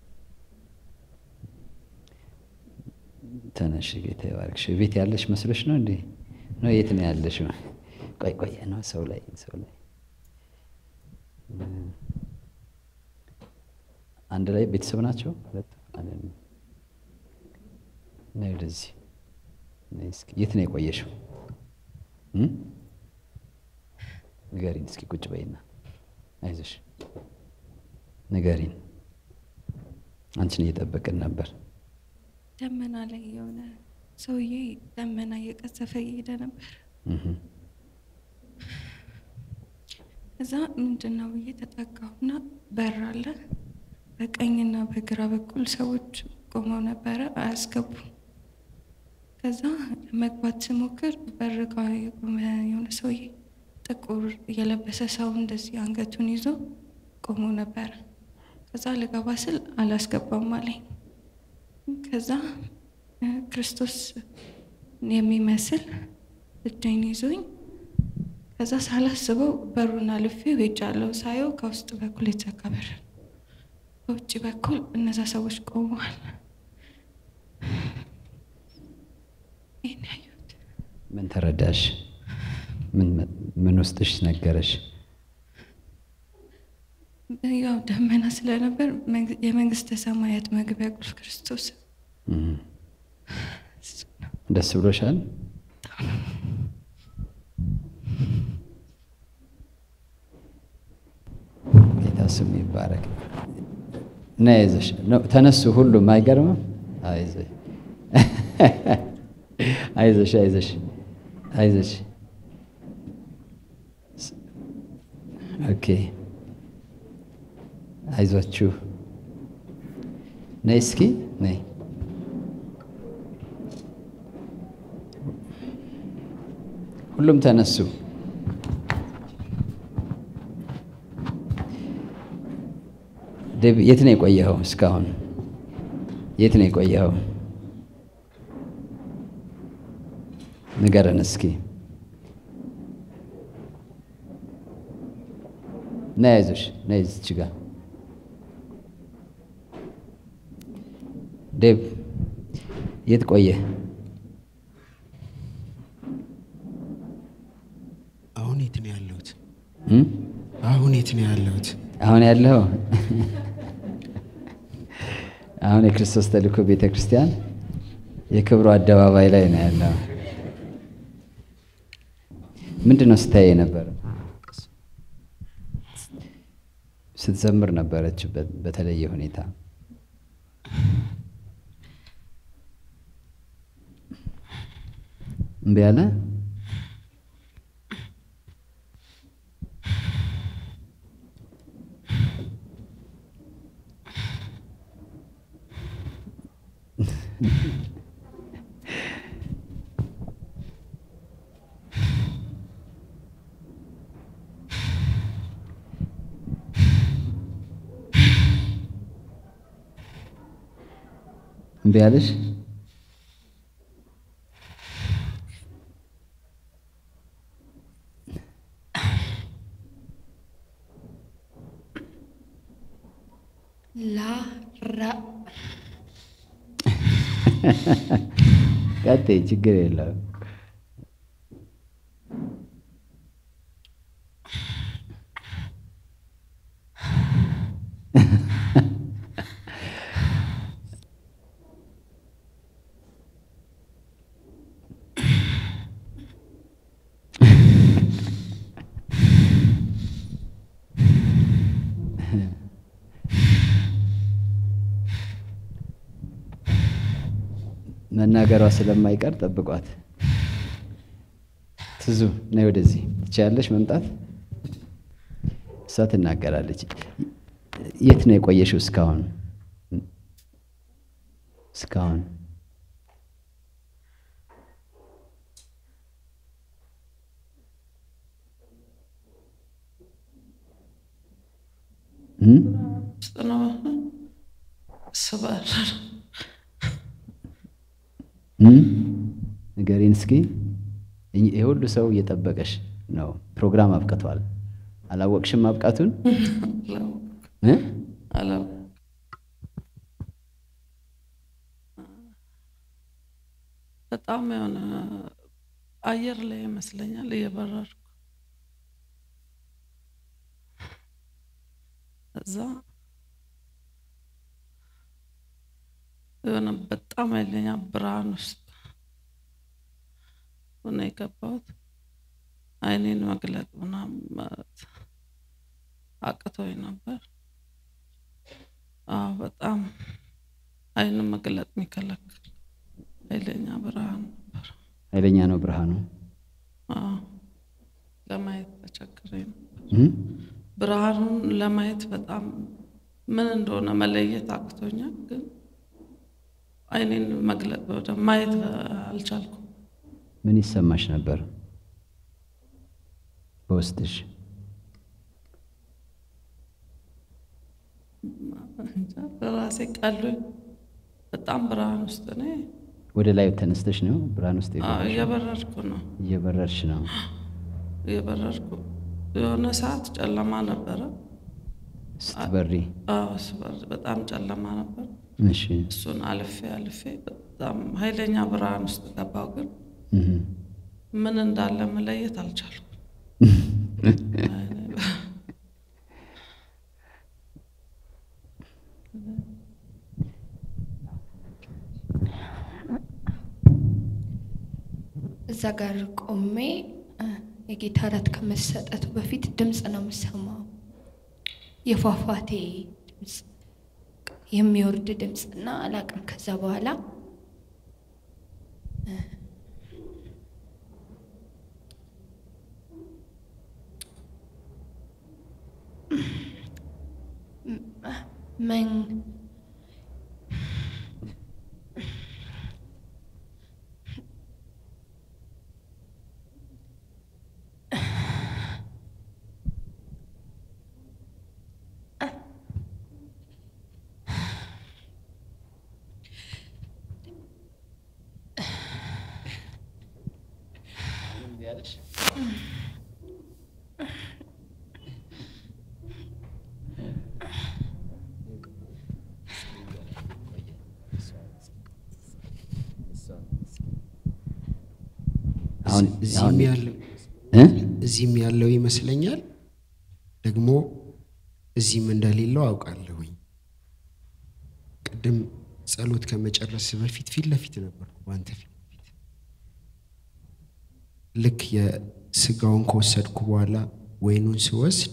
ተነሽ ጌታ ይባርክሽ። ቤት ያለሽ መስሎሽ ነው እንዴ? ነው የት ነው ያለሽ? ቆይ ቆይ ነው ሰው ላይ ሰው ላይ አንድ ላይ ቤተሰብ ናቸው ሁለቱ? አይደለም። ነይ ወደዚህ ነይ እስኪ። የት ነው የቆየሽው? እም? ንገሪን እስኪ ቁጭ በይና አይዞሽ ንገሪን። አንቺን እየጠበቅን ነበር። ደመና ላይ የሆነ ሰውዬ ደመና እየቀዘፈ እየሄደ ነበር። እህ እዛ ምንድን ነው ብዬ ተጠጋሁና በር አለ። በቀኝና በግራ በኩል ሰዎች ቆመው ነበረ፣ አያስገቡም። ከዛ ለመግባት ስሞክር በር ጋ የቆመ የሆነ ሰውዬ ጥቁር የለበሰ ሰው እንደዚህ አንገቱን ይዞ ቆሞ ነበረ። ከዛ ልገባ ስል አላስገባም አለኝ። ከዛ እ ክርስቶስ የሚመስል እጄን ይዞኝ ከዛ ሳላስበው በሩን አልፌ ሄጃለሁ። ሳየው ከውስጥ በኩል የተዘጋ በር ነው። በውጭ በኩል እነዛ ሰዎች ቆመዋል። ይህን ያየሁት ምን ተረዳሽ? ምን ምን ውስጥሽ ነገረሽ? ያው ደመና ስለነበር መንግ- የመንግስተ ሰማያት መግቢያ ቁልፍ ክርስቶስ እህ እሱ ነው። ደስ ብሎሻል? ጌታ ስም ይባረክ። ና ይዘሽ ነው ተነሱ። ሁሉም አይገርምም? አይዞሽ አይዞሽ አይዞሽ አይዞሽ። ኦኬ አይዟችሁ። ነይ እስኪ ነይ። ሁሉም ተነሱ። ዴቭ የት ነው የቆየኸው? እስካሁን የት ነው የቆየኸው? ንገረን እስኪ። ነይ አይዞሽ፣ ነይ እዚች ጋር ዴቭ የት ቆየህ? አሁን የት ነው ያለሁት? እም? አሁን የት ነው ያለሁት? አሁን ያለው አሁን የክርስቶስ ተልእኮ ቤተ ክርስቲያን የክብሩ አደባባይ ላይ ነው ያለው። ምንድን ነው ስታይ የነበረ? ስትዘምር ነበረች በ- በተለየ ሁኔታ። እምቢ አለ። እምቢ አለሽ? ላራ ቀጥይ፣ ችግር የለውም። መናገሯ ስለማይቀር ጠብቋት። ትዙ ነይ ወደዚህ። ትችያለሽ መምጣት? እሷ ትናገራለች። የት ነው የቆየሽው እስካሁን? እስካሁን እም? ውስጥ ነው ስበር እም? ንገሪን እስኪ። ይህ ሁሉ ሰው እየጠበቀሽ ነው። ፕሮግራም አብቅቷል። አላወቅሽም ማብቃቱን? እ? አላው በጣም የሆነ አየር ላይ ይመስለኛል እየበረርኩ እዛ የሆነ በጣም ኃይለኛ ብርሃን ውስጥ ሆነ የገባሁት። አይኔን መግለጥ ምናምን ማለት አቅቶኝ ነበር። አዎ በጣም አይንን መግለጥ የሚከለክል ኃይለኛ ብርሃን ነበር። ኃይለኛ ነው ብርሃኑ። አዎ ለማየት ተቸግሬ ነበር። እም? ብርሃኑን ለማየት በጣም ምን እንደሆነ መለየት አቅቶኛል፣ ግን አይኔን መግለጥ ወደ ማየት አልቻልኩም። ምን ይሰማሽ ነበር በውስጥሽ? እንጃ ራሴ ቀሎኝ በጣም ብርሃን ውስጥ ነኝ። ወደ ላይ ተነስተሽ ነው ብርሃን ውስጥ አዎ፣ የገባሽው? እየበረርኩ ነው እየበረርሽ ነው። እየበረርኩ የሆነ ሰዓት ጨለማ ነበረ። ስትበሪ አዎ ስበር በጣም ጨለማ ነበር። እሺ። እሱን አልፌ አልፌ በጣም ኃይለኛ ብርሃን ውስጥ ገባው፣ ግን እህ። ምን እንዳለ መለየት አልቻልኩም። እዛ ጋር ቆሜ እ፣ የጌታ እራት ከመሰጠቱ በፊት ድምፅ ነው የምሰማው። የፏፏቴ ድምፅ የሚወርድ ድምፅ እና አላቅም። ከዛ በኋላ እ፣ መን አሁን እዚህም አሁን ያለው እ? እዚህም ያለው ይመስለኛል። ደግሞ እዚህም እንደሌለው አውቃለሁኝ። ቅድም ጸሎት ከመጨረስ በፊት ፊት ለፊት ነበርኩ በአንተ ፊት ለፊት ልክ የስጋውን ከወሰድኩ በኋላ ወይኑን ስወስድ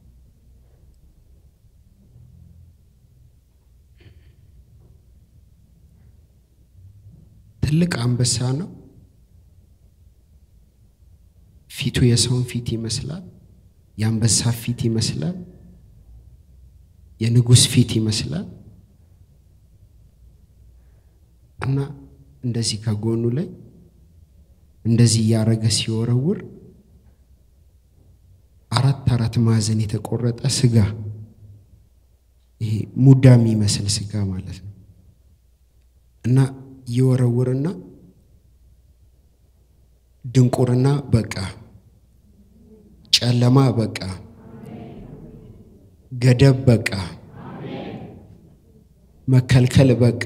ትልቅ አንበሳ ነው። ፊቱ የሰውን ፊት ይመስላል። የአንበሳ ፊት ይመስላል። የንጉሥ ፊት ይመስላል እና እንደዚህ ከጎኑ ላይ እንደዚህ እያረገ ሲወረውር አራት አራት ማዕዘን የተቆረጠ ስጋ ይሄ ሙዳ የሚመስል ስጋ ማለት ነው እና ይወረውርና ድንቁርና በቃ፣ ጨለማ በቃ፣ ገደብ በቃ፣ መከልከል በቃ፣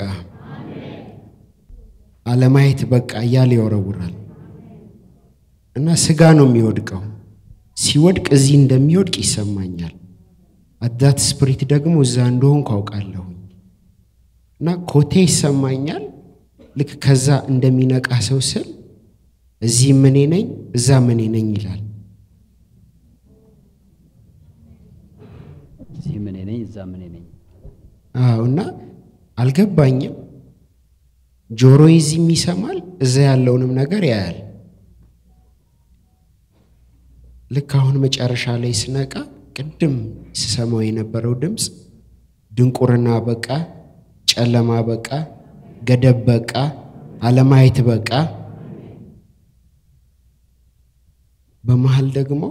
አለማየት በቃ እያለ ይወረውራል እና ስጋ ነው የሚወድቀው። ሲወድቅ እዚህ እንደሚወድቅ ይሰማኛል። አዳት ስፕሪት ደግሞ እዛ እንደሆንኩ አውቃለሁ እና ኮቴ ይሰማኛል። ልክ ከዛ እንደሚነቃ ሰው ስል እዚህ ምኔ ነኝ እዛ ምኔ ነኝ ይላል። እዚህ ምን ነኝ እዛ ምን ነኝ አዎ እና አልገባኝም። ጆሮ እዚህም ይሰማል፣ እዛ ያለውንም ነገር ያያል። ልክ አሁን መጨረሻ ላይ ስነቃ ቅድም ስሰማው የነበረው ድምፅ ድንቁርና በቃ፣ ጨለማ በቃ፣ ገደብ በቃ፣ አለማየት በቃ። በመሀል ደግሞ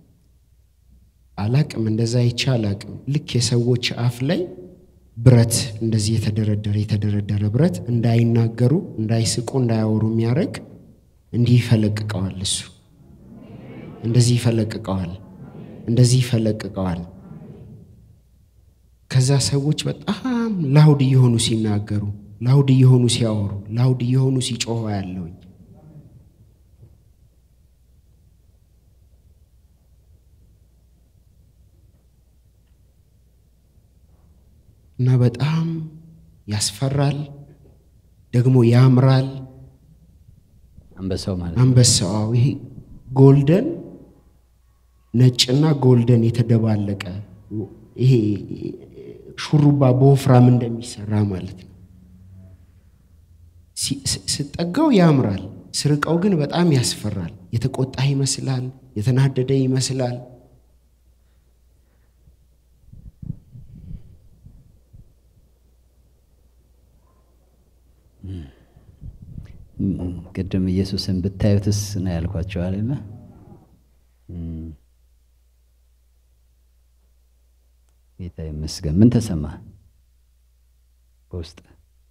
አላቅም እንደዛ አይቼ አላቅም። ልክ የሰዎች አፍ ላይ ብረት እንደዚህ የተደረደረ የተደረደረ ብረት እንዳይናገሩ፣ እንዳይስቁ፣ እንዳያወሩ የሚያደርግ እንዲህ ይፈለቅቀዋል። እሱ እንደዚህ ይፈለቅቀዋል፣ እንደዚህ ይፈለቅቀዋል። ከዛ ሰዎች በጣም ላውድ እየሆኑ ሲናገሩ፣ ላውድ እየሆኑ ሲያወሩ፣ ላውድ እየሆኑ ሲጮሁ ያለውኝ እና በጣም ያስፈራል፣ ደግሞ ያምራል። አንበሳው ማለት ነው። አንበሳው ይሄ ጎልደን ነጭና ጎልደን የተደባለቀ ይሄ ሹሩባ በወፍራም እንደሚሰራ ማለት ነው። ሲ- ስ- ስጠጋው ያምራል፣ ስርቀው ግን በጣም ያስፈራል። የተቆጣ ይመስላል፣ የተናደደ ይመስላል። እም፣ ቅድም ኢየሱስን ብታዩትስ ነው ያልኳቸው አይደለ? እም። ጌታ ይመስገን። ምን ተሰማ በውስጥ?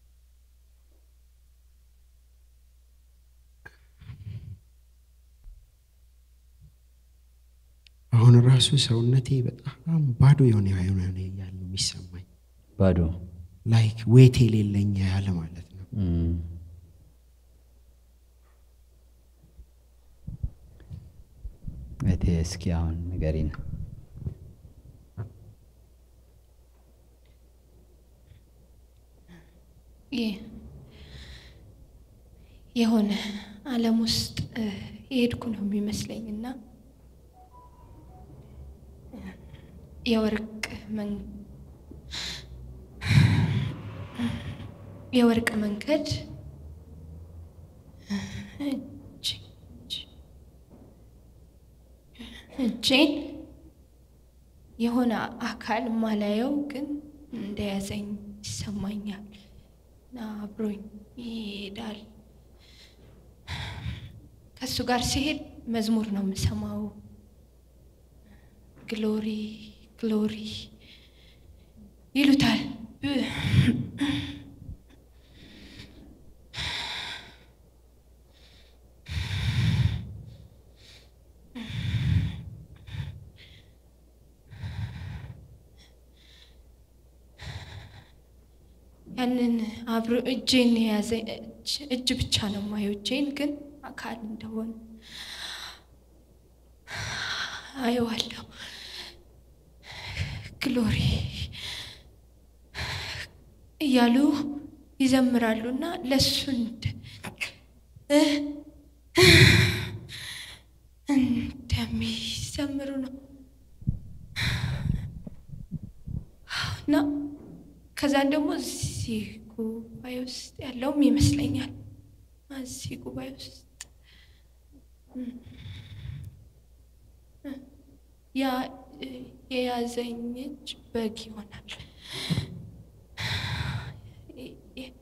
አሁን ራሱ ሰውነቴ በጣም ባዶ የሆነ የሆነ ያለ የሚሰማኝ ባዶ ላይክ ዌት የሌለኝ ያለ ማለት ነው። እም። እቴ እስኪ አሁን ንገሪን። ይህ የሆነ ዓለም ውስጥ እ፣ የሄድኩ ነው የሚመስለኝ እና የወርቅ መን የወርቅ መንገድ እጅ- እጅ- እጄን የሆነ አካል ማላየው ግን እንደያዘኝ ይሰማኛል እና አብሮኝ ይሄዳል። ከእሱ ጋር ሲሄድ መዝሙር ነው የምሰማው። ግሎሪ ግሎሪ ይሉታል። ያንን አብሮ እጄን የያዘ እጅ- እጅ ብቻ ነው የማየው። እጄን ግን አካል እንደሆነ አየዋለሁ። ግሎሪ እያሉ ይዘምራሉ እና ለእሱ እንደ- እ- እንደሚዘምሩ ነው እና ከዛን ደግሞ እዚህ ጉባኤ ውስጥ ያለውም ይመስለኛል። እዚህ ጉባኤ ውስጥ እም፣ እ፣ ያ እ፣ የያዘኝ እጅ በግ ይሆናል። የ- የ-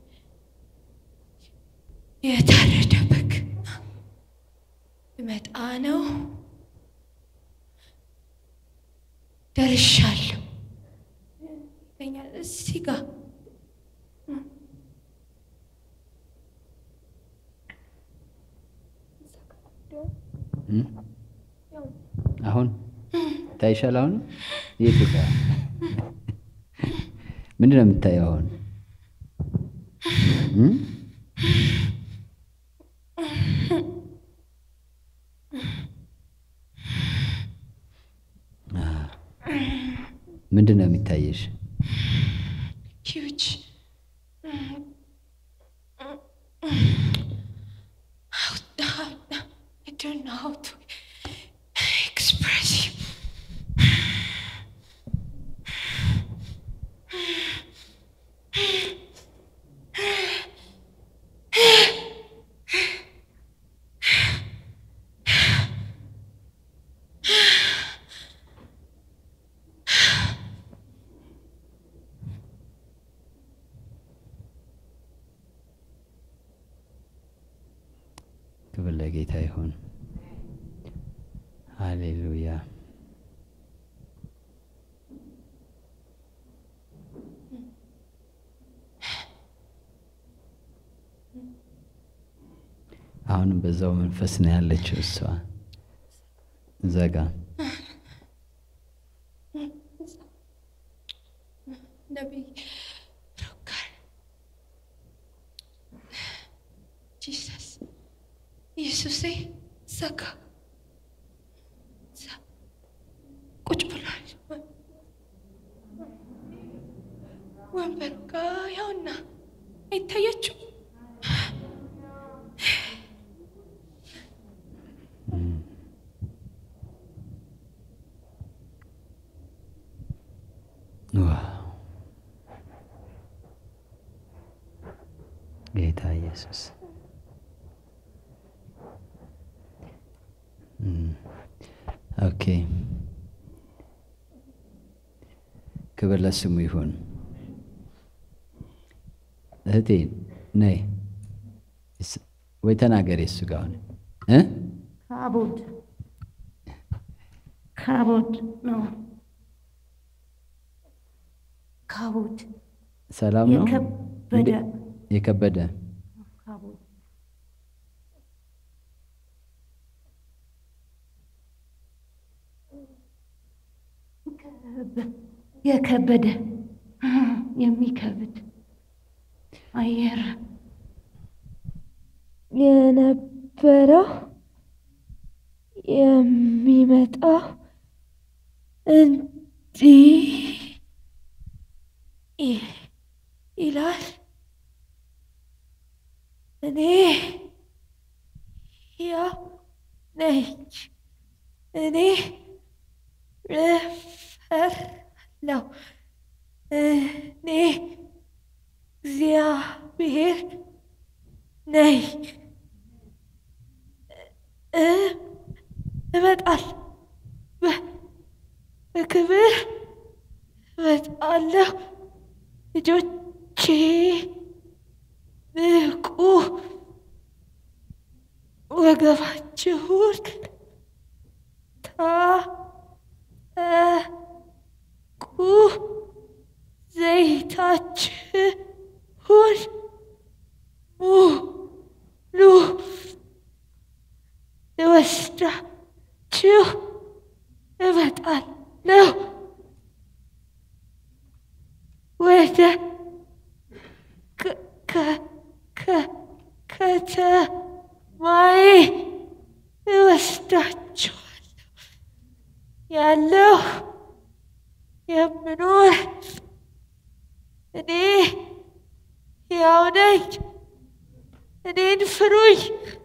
የታረደ በግ ልመጣ ነው። ደርሻለሁ ይለኛል እዚህ ጋር አሁን ታይሻል? አሁን የቱ ጋ ምንድን ነው የምታየው አሁን? እም? አ፣ ምንድን ነው የሚታየሽ? huge. How, how, I don't know how to express you. ክብር ለጌታ ይሁን። ሃሌሉያ። አሁንም በዛው መንፈስ ነው ያለችው እሷ እዛ ጋ ነቢይ ሮጋር ጂሰስ ኢየሱሴ ዘጋ ዘ- ቁጭ ብሏል። ወንበሩ ጋ ያውና አይታያችሁ ዋው ጌታ ኢየሱስ እም፣ ኦኬ ክብር ለስሙ ይሁን። እህቴ ነይ እስ- ወይ ተናገሪ እሱ ጋር አሁን እ ካቦድ ካቦድ ነው። ካቦድ ሰላም ነው የከበደ እንዴ- የከበደ ካቦድ ከበ- የከበደ የሚከብድ አየር የነበረው የሚመጣው እንዲህ ይ- ይላል። እኔ ያው ነኝ። እኔ እፈራለሁ። እኔ እግዚአብሔር ነኝ። እ- እመጣል በ- በክብር እመጣለሁ። ልጆቼ ንቁ፣ ወገባችሁን ታጠቁ፣ ዘይታችሁን ሙሉ ልወስዳችሁ እመጣለሁ ወደ ከ- ከ- ከ- ከተማዬ እወስዳችኋለሁ ያለው የምኖር እኔ ሕያው ነኝ። እኔን ፍሩኝ፣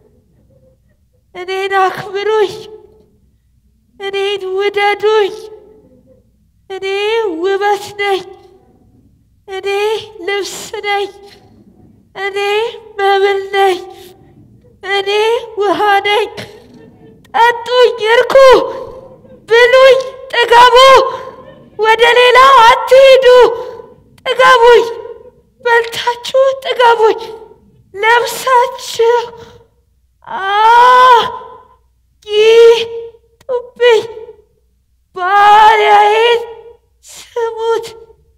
እኔን አክብሩኝ፣ እኔን ውደዱኝ። እኔ ውበት ነኝ። እኔ ልብስ ነኝ። እኔ መብል ነኝ። እኔ ውሃ ነኝ። ጠጡኝ፣ እርኩ፣ ብሉኝ፣ ጥገቡ። ወደ ሌላ አትሂዱ። ጥገቡኝ፣ በልታችሁ ጥገቡኝ። ለብሳችሁ አጊጡብኝ። ባሪያዬን ስሙት።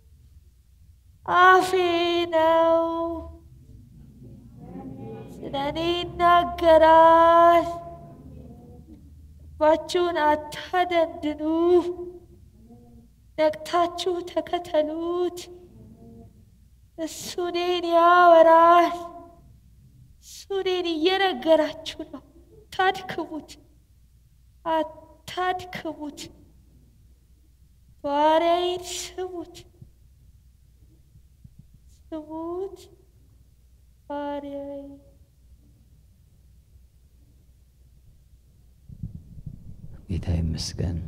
አፌ ነው ስለ እኔ ይናገራል። ልባችሁን አታደንድኑ፣ ነቅታችሁ ተከተሉት። እሱ እኔን ያወራል። እሱ እኔን እየነገራችሁ ነው። አታድክሙት፣ አታድክሙት። ባሪያዬን ስሙት፣ ስሙት ባሪያዬ ጌታ ይመስገን።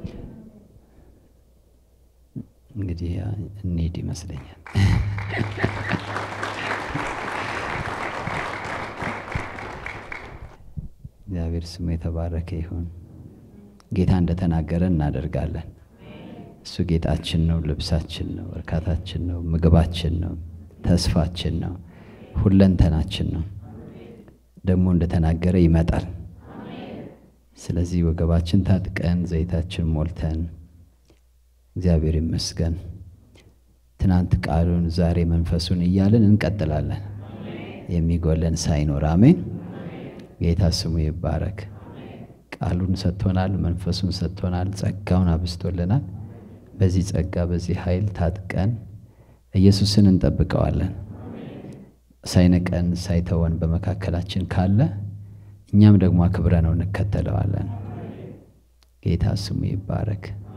እንግዲህ እንሂድ ይመስለኛል። እግዚአብሔር ስሙ የተባረከ ይሁን። ጌታ እንደተናገረ እናደርጋለን። እሱ ጌጣችን ነው፣ ልብሳችን ነው፣ እርካታችን ነው፣ ምግባችን ነው፣ ተስፋችን ነው፣ ሁለንተናችን ነው። ደግሞ እንደተናገረ ይመጣል። ስለዚህ ወገባችን ታጥቀን ዘይታችን ሞልተን እግዚአብሔር ይመስገን ትናንት ቃሉን ዛሬ መንፈሱን እያልን እንቀጥላለን። የሚጎለን ሳይኖር አሜን። ጌታ ስሙ ይባረክ። ቃሉን ሰጥቶናል፣ መንፈሱን ሰጥቶናል፣ ጸጋውን አብስቶልናል። በዚህ ጸጋ በዚህ ኃይል ታጥቀን ኢየሱስን እንጠብቀዋለን። ሳይነቀን ሳይተወን በመካከላችን ካለ እኛም ደግሞ አክብረ ነው እንከተለዋለን። ጌታ ስሙ ይባረክ።